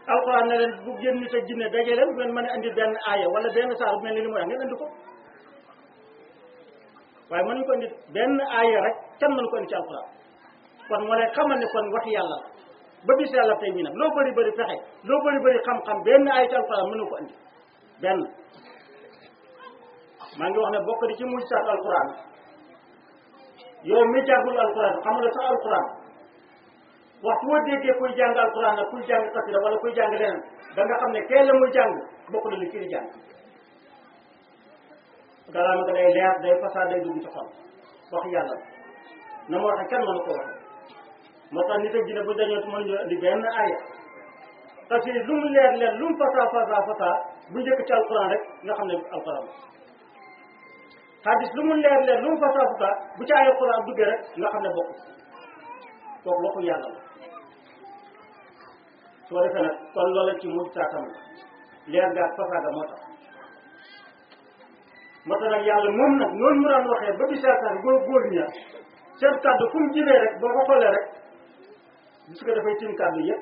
C: alxuraan ne leen bu génn nit ak jinne daje leen bu ngeen mën a indi benn aaya wala benn saar bu mel ni li mu wax ngeen indi ko waaye mënuñ ko indi benn aaya rek kenn mënu ko indi ci alxuraan kon moo lay xamal ne kon wax yàlla la ba bis yàlla tey ñi nag loo bëri bëri fexe loo bëri bëri xam-xam benn aaya ci alxuraan mënu ko indi benn maa ngi wax ne bokk di ci mujj saat alxuraan yow mi jàngul alxuraan xam nga sax alxuraan waxtu woo déggee kuy jàng alxuraan ak kuy jàng xasida wala kuy jàng leneen da nga xam ne kee la muy jàng bokk na li kii di jàng galaama nga day leer day fasaa day dugg ci xol wax yàlla na ma waxee kenn mënu ko waxe moo tax nit ak jinne bu dañoo mënuñu indi benn aaya parce que lu mu leer leer lu mu fasaa fasaa fasaa bu njëkk ci alxuraan rek nga xam ne alxuraan xadis lu mu leer leer lu mu fasaa fasaa bu ci ay alxuraan duggee rek nga xam ne bokk kooku waxu yàlla la soo defee nag kon loola ci mujj saatam leer ga ak fasaa ga moo tax moo tax nag yàlla moom nag noonu mu daan waxee ba bi seetaan góor góor ña seen kàddu fu mu jibee rek boo ko xoolee rek gis nga dafay tim kàddu yëpp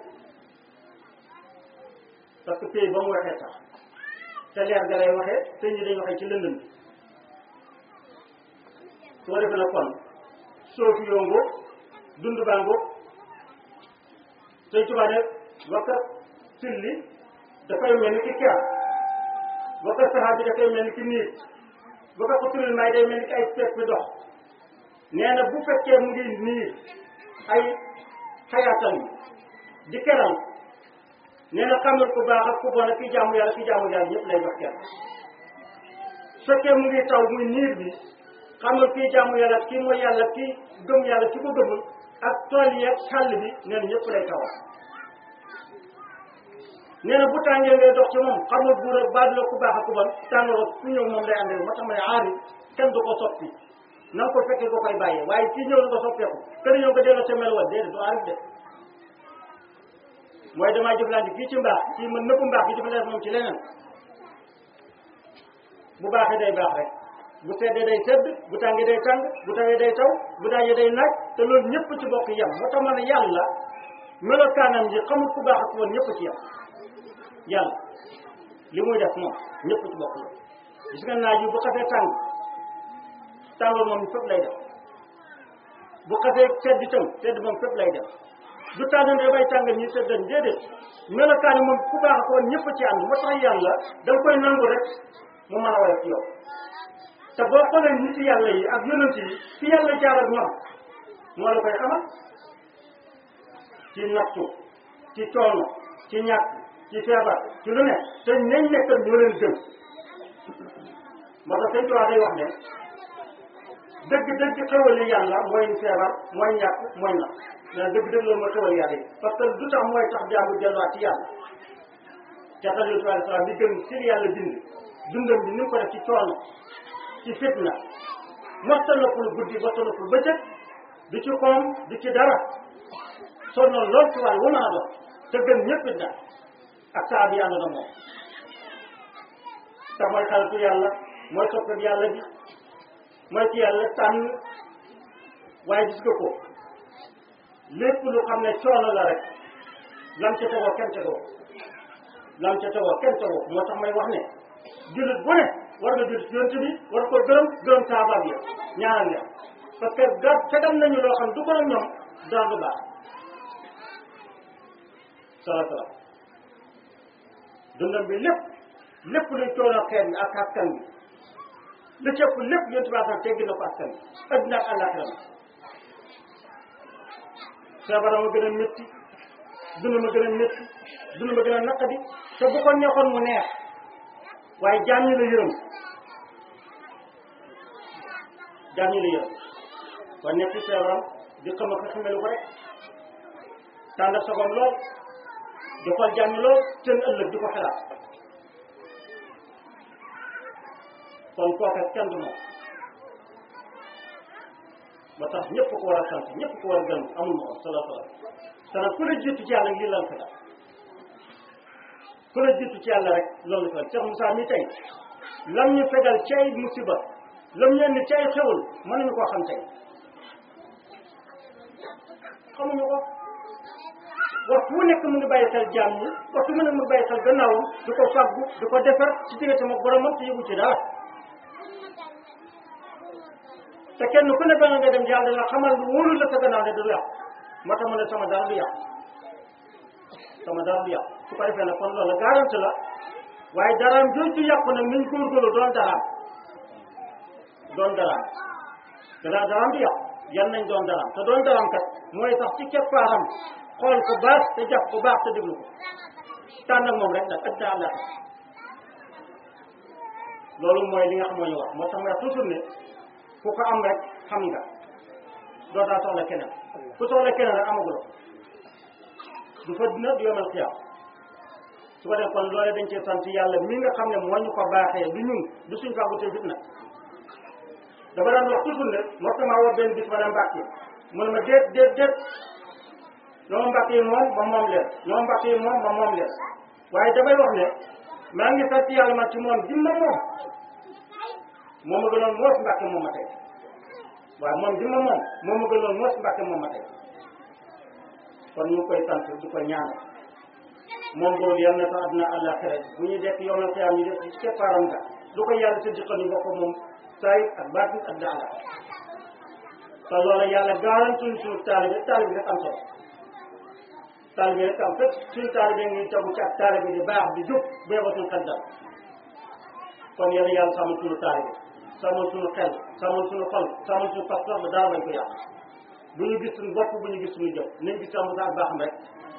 C: parce que pays ba mu waxee tax te leer ga lay waxee te ñi dañ waxee ci lëndëm bi soo defee nag kon soofi yongo dund bango sëñ Tuubaa ne wakka silli dafay mel ni ki keer wakka saxaar bi dafay mel ni ki niir wakka xuturil may day mel ni ki ay pepp bi dox nee na bu fekkee mu ngi niir ay xayaatam bi di keral nee na xamal ku baax ak ku bon ak ki jaamu yàlla ki jaamu yàlla ñëpp lay jox kenn su fekkee mu ngi taw muy niir bi xamal kii jaamu yàlla kii mooy yàlla kii gëm yàlla ki ko gëmul ak tool yi ak xàll bi nee na ñëpp lay tawal nee na bu tàngee ngay dox ci moom xamul buur ak baadu la ku baax ak ku bon tàngoor ak ku ñëw moom lay àndal moo tax ma ne aari kenn du ko soppi na nga ko fekkee ko koy bàyyee waaye kii ñëw na ko soppeeku kër ñëw nga delloo sa mel wa déedéet du aarif de mooy damaa jëflante kii ci mbaax kii man nëpp mbaax bi jëflante moom ci leneen bu baaxee day baax rek bu seddee day sedd bu tàngee day tàng bu tawee day taw bu daajee day naaj te loolu ñëpp ci bokk yem moo tax ma ne yàlla melokaanam yi xamul ku baax ak woon ñëpp ci yem yàlla li muy def moom ñëpp ci bokk yem gis nga naaj yi bu xasee tàng tàngoor moom fépp lay def bu xasee sedd itam sedd moom fépp lay def du tànn day bay tàngal ñi seddan déedéet melokaan moom ku baax ak woon ñëpp ci ànd moo tax yàlla da nga koy nangu rek mu mën a woyof ci yow te boo xoolee nit yàlla yi ak yonent yi fi yàlla jaar ak ñoom moo la koy xamal ci nattu ci coono ci ñàkk ci feebar ci lu ne te ñañ nekkal ñoo leen gën moo tax sëñ Tuubaa day wax ne dëgg dëgg xewali yàlla mooy feebar mooy ñàkk mooy natt mais dëgg dëgg loolu mooy xewali yàlla yi parce que du tax mooy tax jaamu delluwaat ci yàlla te tax yonent bi alayhi salaam bi gën ci yàlla bind dundam bi ni mu ko def ci coono ci fitna mosta noppul guddi mosta noppul bëccëg du ci koom du ci dara sonnoon lool ci wàll wu mën a doon te gën ñëpp it nag ak saa bi yàlla na moom te mooy xaritu yàlla mooy soppat yàlla bi mooy ci yàlla tànn waaye gis nga ko lépp lu xam ne coono la rek lam ca tegoo kenn tegoo lam ca tegoo kenn tegoo moo tax may wax ne jullit bu ne war nga jullit yonent bi war ko gërëm gërëm saabaam yi ñaanal leen parce que ga tegal nañu loo xam du ko ak ñoom dara du baax sala sala dundam bi lépp lépp luy coono xeet bi ak askan bi li cëpp lépp yonent bi askan teggi na ko askan bi adduna ak àllaaxira feebaram a gën a métti dund ma gën a métti dund ma gën a naqadi te bu ko neexoon mu neex waaye jaam ñi la yërëm jaam ñi la yërëm kon nekk ci feebaram di xam ak xamelu ko rek tànn sogom lool di xool jaam ñi lool seen ëllëg di ko xelaat kon kooke kenn du moom ba tax ñëpp ko war a sant ñëpp ko war a gërëm amul moom sala sala sana ku la jiitu ci yàlla lii lan ko def ku la jiitu ci yàlla rek loolu la Cheikh Moussa mi tey lam ñu fegal ci ay musiba lam ñu indi ci ay xewul mënuñu koo xam tey xamuñu ko waxtu wu nekk mu ngi bàyyi xel jaam ñi waxtu mu nekk mu ngi bàyyi xel gannaawam di ko fàggu di ko defar ci diggante ak boromam te yëgu ci dara te kenn ku ne ba nga dem yàlla dana xamal lu wóorul la sa gannaaw ne du yàqu moo tax mu ne sama dara du yàqu sama dara du yàqu su ko defee nag kon loolu garanti la waaye daraam jooju yàqu nag niñ góorgóorlu doon daraam doon daraam dara daraam du yàqu yan nañ doon daraam te doon daraam kat mooy sax ci keppaaram xool ko baax te jàpp ko baax te déglu ko tànn ak moom rek nag ak daa la loolu mooy li nga xam moo ñu wax moo tax nga toujours ne ku ko am rek xam nga dootaa soxla keneen ku soxla keneen rek amaguloo du fa dina du yomal xiyaam su ko def kon loole dañ cee sant yàlla mi nga xam ne moo ñu ko baaxee du ñun du suñ fàggutee fit nag dafa daan wax toujours ne moo sama woo benn bis ma ne mbàkk yi mu ne ma déet déet déet ñoom mbàkk yi moom ma moom leen ñoom mbàkk yi moom ma moom leen waaye damay wax ne maa ngi sant yàlla man ci moom jim ma moom moo ma gënoon moos mbàkke moom ma tey waaye moom jim ma moom moo ma gënoon moos mbàkke moom ma tey kon ñu ngi koy sant di ko ñaanal moom boobu yal na sax àdduna àllaaxira bu ñuy dekk yomal xiyaam ñu def ci keppaaram nga lu ko yàlla sa diqal ñu bokk moom saay ak baatin ak daala te loolu yàlla garantuñ suñu taalibe taalibe rek am solo taalibe rek am fépp suñu taalibe ngi tegu ci ak taalibe di baax di jub beebatuñ xel dal kon yéen yàlla sàmmal suñu taalibe sàmmal suñu xel sàmmal suñu xol sàmmal suñu pas-pas ba dara bañ ko yàq bu ñu gis suñu bopp bu ñu gis suñu jëf nañ gis sàmm sa ak baaxam rek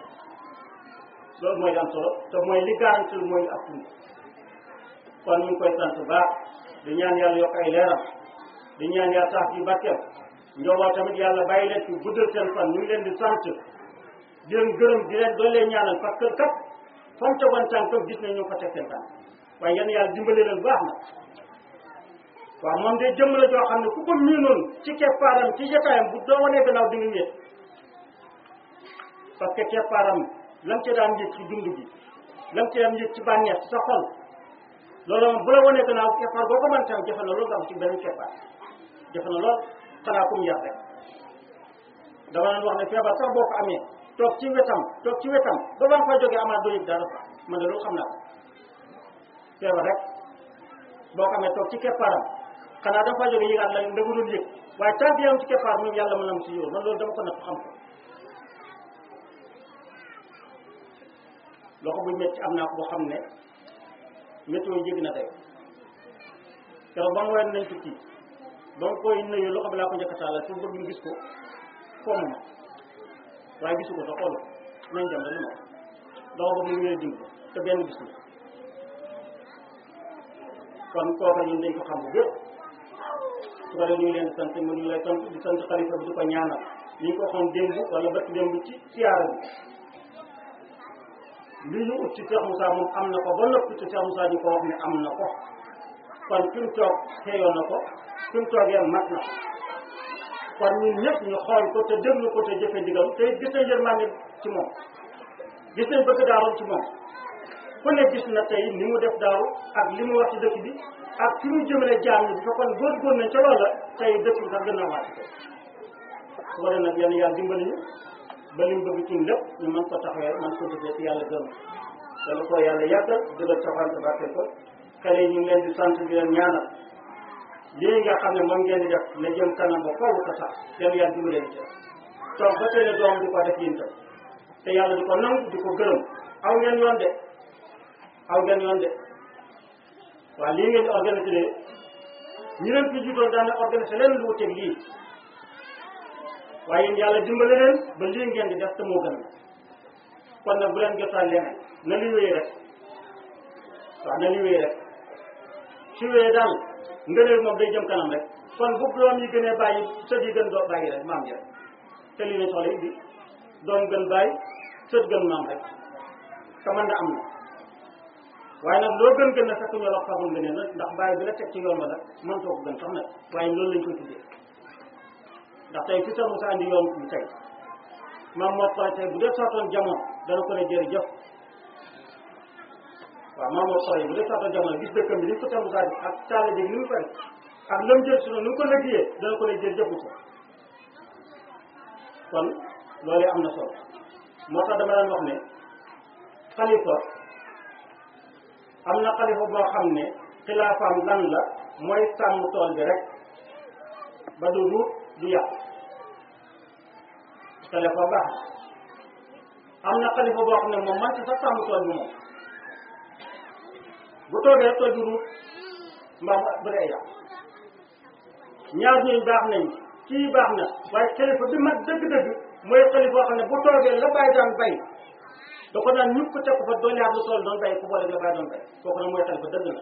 C: loolu mooy li am solo te mooy li garanti mooy ak tund kon ñu ngi koy sant baax di ñaan yàlla yokk ay leeram di ñaan yàlla tax ci barkeem njooloo tamit yàlla bàyyi leen fi guddal seen fan ñu ngi leen di sant di leen gërëm di leen doon leen ñaanal parce que kat fa mu tegoon tànkam gis nañ ñu ko teg seen tànk waaye yéen yàlla dimbale leen baax na waaw moom de jëmm la joo xam ne ku ko miinoon ci keppaaram ci jotaayam bu doo wanee gannaaw di nga wéet parce que keppaaram lam ci daan yëg ci dund gi lam ci daan yëg ci bànneex ci sa xol loolu moom bu la wanee gannaaw keppaar boo ko mën tam jafe na loolu nga am ci beneen keppaar jafe na lool xanaa kum yar rek dama leen wax ne feebar sax boo ko amee toog ci wetam toog ci wetam ba ba nga fa jógee amaat doo yëg dara sax man de loolu xam naa ko feebar rek boo ko amee toog ci keppaaram xanaa dafa fa jógee yëgaat la nga doon yëg waaye tant que yaa ngi ci keppaar moom yàlla mën na mu si yow man loolu dama ko natt xam ko loxo bu métti am naa ko boo xam ne météo jéggi na tey keroog ba mu woyoon nañ tukki ba mu koy nuyu loxo bi laa ko njëkk a taalal pour bëgg ñu gis ko foomu ma waaye gisu ko sax xoolu nañ dem rek ma loxo boobu mu ngi lay dimbali te benn gis na kon kooka ñun dañ ko xam bu bépp su ko def ñu ngi leen di sant mu ñu lay sant di sant xalifa bi di ko ñaanal ni ñu ko waxoon démb wala bëtt démb ci siyaara bi li ñu ut ci Cheikh Moussa moom am na ko ba noppi ci Cheikh Moussa ñu ko wax ne am na ko kon fi mu toog xeeyoon na ko fi mu toogee mat na kon ñun ñëpp ñu xool ko te déglu ko te jëfe ndigal te gis nañ yërmande ci moom gis nañ bëgg daaru ci moom ku ne gis na tey ni mu def daaru ak li mu wax ci dëkk bi ak fi mu jëmale jaam ñi bi fekkoon góor-góor nañ ca loolu la tey dëkk bi sax gën a waat su ko def nag yéen yàlla dimbali ñu ba li mu bëgg ci lépp ñu mën ko taxawee mën ko defee ci yàlla gëm dana ko yàlla yàggal dëggal taxawante barke ko xale yi ñu ngi leen di sant di leen ñaanal lii nga xam ne moom ngeen di def na jëm kanam ba foofu ko sax yéen yàlla dimbali leen ci toog ba tey ne doom di ko def yéen tam te yàlla di ko nangu di ko gërëm aw ngeen yoon de aw ngeen yoon de waaw lii ngeen di organisé de ñi leen fi jiitoon daan na organisé leen lu wuteeg lii waaye yéen yàlla dimbale leen ba lii ngeen di def te moo gën kon nag bu leen jotaan leneen na li wéy rek waaw na li wéy rek su wéyee daal ngëneel moom day jëm kanam rek kon bu doom yi gënee bàyyi sët yi gën doo bàyyi rek maam ji rek te lii lañ soxla indi doom gën bàyyi sët gën maam rek te mën na am na waaye nag loo gën gën na fekk ñoo wax fagul ngëneel nag ndax bàyyi bi la teg ci yoon ba nag mën too ko gën sax nag waaye loolu lañ koy tuddee ndax tey fi sax Moussa andi yoon bi tey maam moo koy tey bu dee sootoon jamono dana ko ne jërëjëf waaw maam moo koy bu dee sootoon jamono gis dëkkam bi ni ko sax Moussa bi ak taale bi ni mu fay ak lam jël si noonu ni mu ko liggéeyee dana ko ne jërëjëf ko kon loolu am na solo moo tax dama daan wax ne xalifa am na xalifa boo xam ne xilaafaam lan la mooy sàmm tool bi rek ba du ruut du yàq xalifa baax am na xalifa boo xam ne moom man ci sax sàmm tool bi moom bu toogee tool bi ruut mbaa mu bu dee yàq ñaar ñooñu baax nañ kii baax na waaye xalifa bi mag dëgg-dëgg mooy xalifa boo xam ne bu toogee la bàyyi daan bay da ko naan ñëpp teg ko fa doon yaat lu tool doon bay ku boole la bàyyi doon bay kooku nag mooy xalifa dëgg na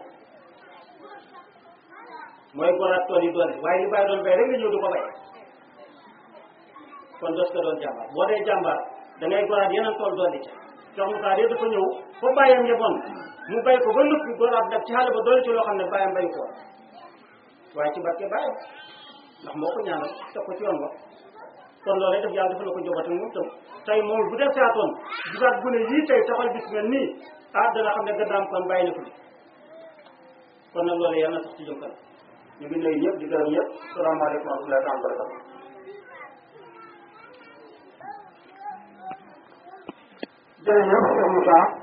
C: mooy goraat tool yi doole waaye li bàyyi doon bay rek nga ñëw du ko bay kon dos ko doon jàmbaar boo dee jàmbaar da ngay goraat yeneen tool doole ca jox mu saa dafa ñëw fa bàyyam yeboon mu bay ko ba noppi goraat nag ci xale ba doole ci loo xam ne bàyyam bay ko waaye ci barke bàyyam ndax moo ko ñaanal teg ko ci yoon ba kon loolu def yàlla dafa la ko njobootam moom tam tey moom bu def saatoon gisaat bu ne yii tey taxal bis mel nii ah dana xam ne gàddaam kon bàyyi na ko kon nag loolu yàlla na sax ci jëm kanam ñu ngi nuyu ñëpp di gërëm ñëpp salaamaaleykum wa rahmatullahi wa barakatuh
D: jërëjëf Cheikh Moussa